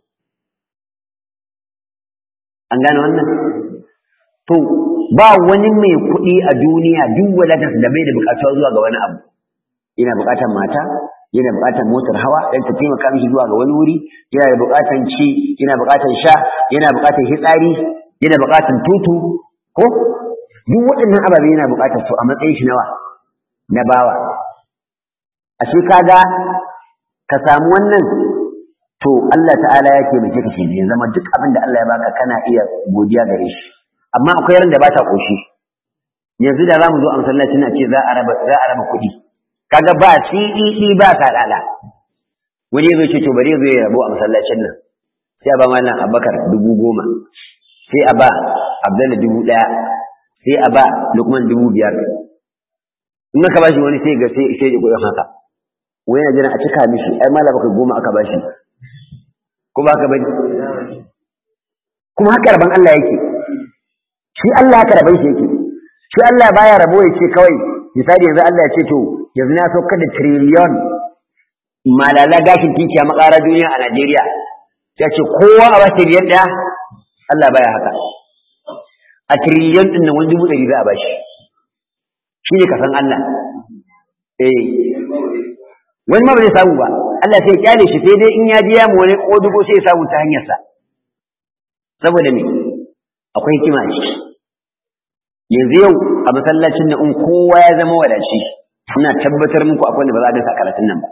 an gane wannan to ba wani mai kuɗi a duniya duk wadatarsa da bai da buƙatuwa zuwa ga wani abu yana buƙatar mata yana buƙatar motar hawa dan ta taimaka mishi zuwa ga wani wuri yana da buƙatar ci yana buƙatar sha yana buƙatar hitsari yana buƙatar tutu ko duk waɗannan ababe yana buƙatar su a matsayin shi nawa na bawa ashe kaga ka samu wannan to Allah ta'ala ya ke mace kashi ya zama duk abin da Allah ya baka kana iya godiya gare shi amma akwai ran da ba ta koshi yanzu da zamu zo a masallacin a ce za a raba za a raba kuɗi kaga ba CED ba ka dala wani zai ce to bari zai rabo a masallacin nan sai a ba mallam Abubakar dubu goma sai a ba Abdullahi dubu ɗaya sai a ba Lukman dubu biyar in aka bashi wani sai ga sai sai ya kuɗin haka wai yana jiran a cika mishi ai mallam Abubakar goma aka bashi ko ba ka bari kuma haka rabon Allah yake shi Allah haka rabon shi yake shi Allah baya rabo ya ce kawai misali yanzu Allah ya ce to yanzu na saukar da triliyon malala gashin tinki a makara duniya a Najeriya ya ce kowa a ba triliyon ɗaya Allah baya haka a triliyon ɗin nan wani dubu ɗari za a bashi shi ne kasan Allah eh wani ma ba zai samu ba Allah sai ya kyale shi sai dai in ya biya mu wani kodugo sai ya samu ta hanyarsa saboda me akwai hikima a ciki yanzu yau a masallacin da in kowa ya zama wadaci ina tabbatar muku akwai da ba za a dasa karatun nan ba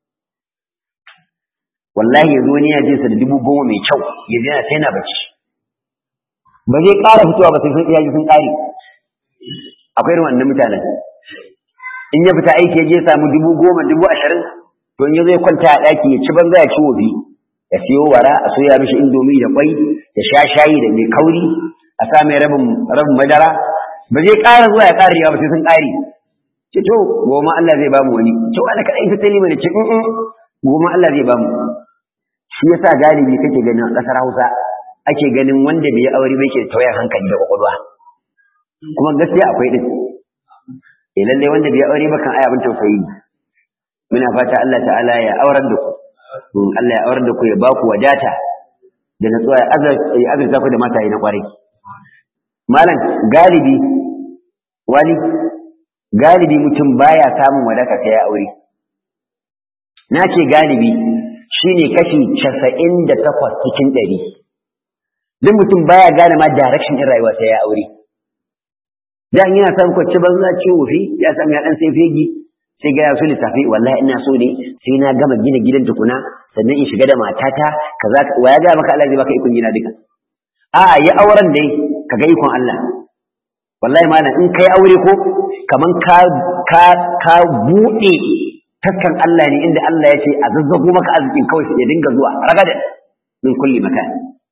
wallahi yanzu wani ya je sa da dubu goma mai kyau ya je sai na bacci ba zai ƙara fitowa ba sai sun iyaye sun ƙare akwai irin wannan mutanen in ya fita aiki ya je samu dubu goma dubu ashirin to in ya zai kwanta a ɗaki ya ci banza ya ci wofi ya siyo wara a soya mishi indomi da kwai ya sha shayi da mai kauri a sa mai rabin rabin madara ba zai ƙara zuwa ya ƙara yawa ba sai sun ƙare ce to goma Allah zai bamu wani to Allah kaɗai ta tani mana ce in goma Allah zai bamu shi yasa galibi kake ganin a ƙasar Hausa ake ganin wanda bai aure ba yake tawayar hankali da kwakwalwa kuma gaskiya akwai din eh lalle wanda bai aure ba kan ai abin tausayi muna fata Allah ta'ala ya aurar da ku Allah ya aurar da ku ya ba ku wadata da natsuwa ya azurta ku da mataye na kwarai malam galibi wani galibi mutum baya samun wadaka sai ya aure na ce galibi shine kashi casa'in da takwas cikin ɗari duk mutum baya gane ma direction ɗin rayuwa sai ya aure dan yana san kwacce banza ce wofi ya samu ya dan sai fegi sai ga ya so lissafi wallahi ina so ne sai na gama gina gidan tukuna sannan in shiga da matata kaza wa ya ga maka Allah zai baka ikon gina duka a'a ya auren dai kaga ikon Allah wallahi malam in kai aure ko kaman ka ka ka bude taskan Allah ne inda Allah ya ce a zazzago maka arzikin kawai sai ya dinga zuwa ragadan min kulli makan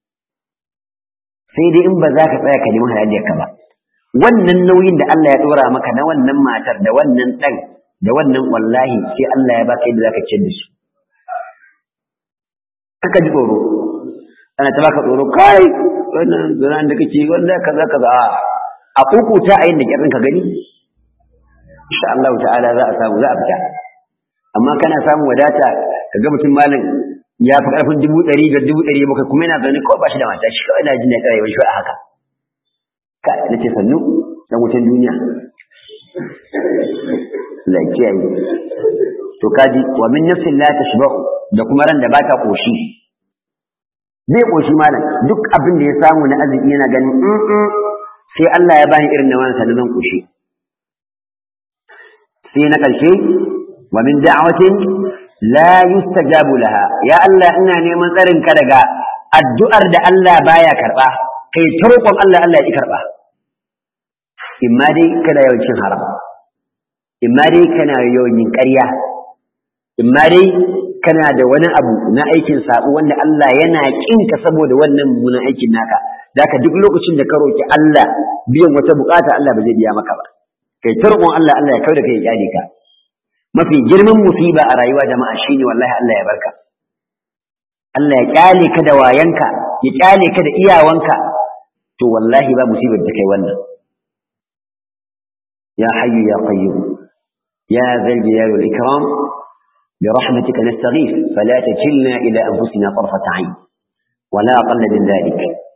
sai dai in ba za ka tsaya ka nemi halaliyar ka ba wannan nauyin da Allah ya dora maka na wannan matar da wannan dan da wannan wallahi sai Allah ya baka yadda zaka ciyar da su kaka ji tsoro ana ta baka tsoro kai wannan zuran da kake wanda kaza kaza a kukuta a yin da kyarin ka gani insha Allah ta'ala za a samu za a fita amma kana samun wadata kaga mutum malam ya fi karfin dubu ɗari da dubu ɗari bakwai kuma yana zaune kawai ba shi da mata shi kawai na jin daɗin rayuwar shi a haka ka na ce sannu dan wutan duniya la kiyaye to kaji wa min nafsin la tashba'u da kuma ran da ba ta koshi zai koshi malam duk abin da ya samu na arziki yana ganin sai Allah ya bani irin na wani sanin zan koshi sai na ƙarshe wa min da'watin la yustajabu laha ya Allah ina neman tsarin ka daga addu'ar da Allah baya karba kai ta roƙon Allah Allah ya ki karba imma dai kana yawan cin haram imma dai kana yawan yin ƙarya imma dai kana da wani abu na aikin sabo wanda Allah yana kinka saboda wannan mummunan aikin naka daka duk lokacin da ka roki Allah biyan wata bukata Allah ba zai biya maka ba kai ta roƙon Allah Allah ya kauda kai ya kyale ka mafi girman musiba a rayuwa jama'a shine wallahi Allah ya barka Allah ya kyale ka da wayanka ya kyale ka da iyawanka to wallahi ba musibar da kai wannan ya hayyu ya qayyum ya zal jalali wal ikram برحمتك نستغيث فلا تكلنا إلى أنفسنا طرفة عين ولا أقل من ذلك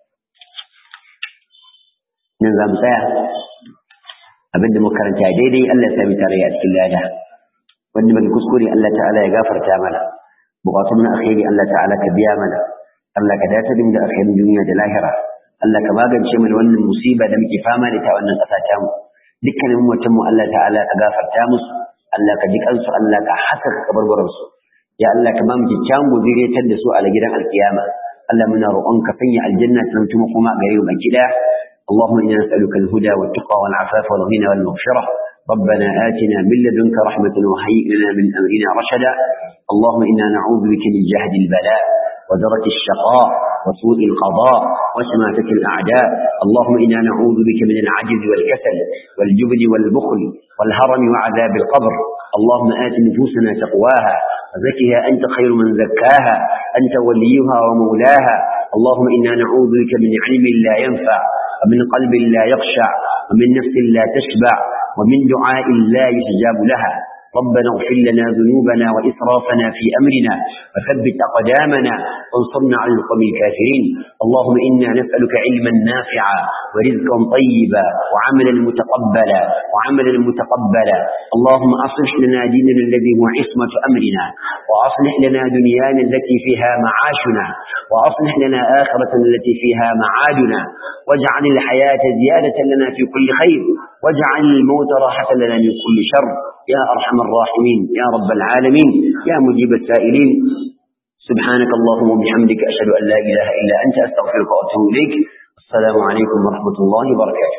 ننزل مساء أبدا مكرنتا ديدي ألا ثابت رياء كلاجة wanda bai kuskure Allah ta'ala ya gafarta mana bukatun na akhiri Allah ta'ala ka biya mana Allah ka dace da akhirin duniya da lahira Allah ka magance mana wannan musiba da muke fama da ta wannan kasa ta mu dukkanin mutum mu Allah ta'ala ka gafarta musu Allah ka ji kansu Allah ka hasaka kabarbaran su ya Allah ka ba mu kyakkyawan guzuriyatar da su a gidan alkiyama Allah muna roƙon ka sanya aljanna ta mutum kuma gare mu baki daya اللهم إنا نسألك الهدى والتقى والعفاف والغنى والمغفرة ربنا آتنا من لدنك رحمة وهيئ لنا من أمرنا رشدا اللهم إنا نعوذ بك من جهد البلاء ودرك الشقاء وسوء القضاء وشماتة الأعداء اللهم إنا نعوذ بك من العجز والكسل والجبن والبخل والهرم وعذاب القبر اللهم آت نفوسنا تقواها وزكها أنت خير من زكاها أنت وليها ومولاها اللهم إنا نعوذ بك من علم لا ينفع ومن قلب لا يخشع ومن نفس لا تشبع ومن دعاء لا يستجاب لها ربنا اغفر لنا ذنوبنا وإسرافنا في أمرنا وثبت أقدامنا وانصرنا على القوم الكافرين اللهم إنا نسألك علما نافعا ورزقا طيبا وعملا متقبلا وعملا متقبلا اللهم أصلح لنا ديننا الذي هو عصمة أمرنا وأصلح لنا دنيانا التي فيها معاشنا وأصلح لنا آخرة التي فيها معادنا واجعل الحياة زيادة لنا في كل خير واجعل الموت راحة لنا من كل شر يا أرحم الراحمين يا رب العالمين يا مجيب السائلين سبحانك اللهم وبحمدك أشهد أن لا إله إلا أنت أستغفرك وأتوب إليك السلام عليكم ورحمة الله وبركاته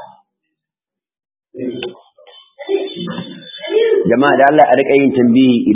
jama'a da Allah a rika yin tambayi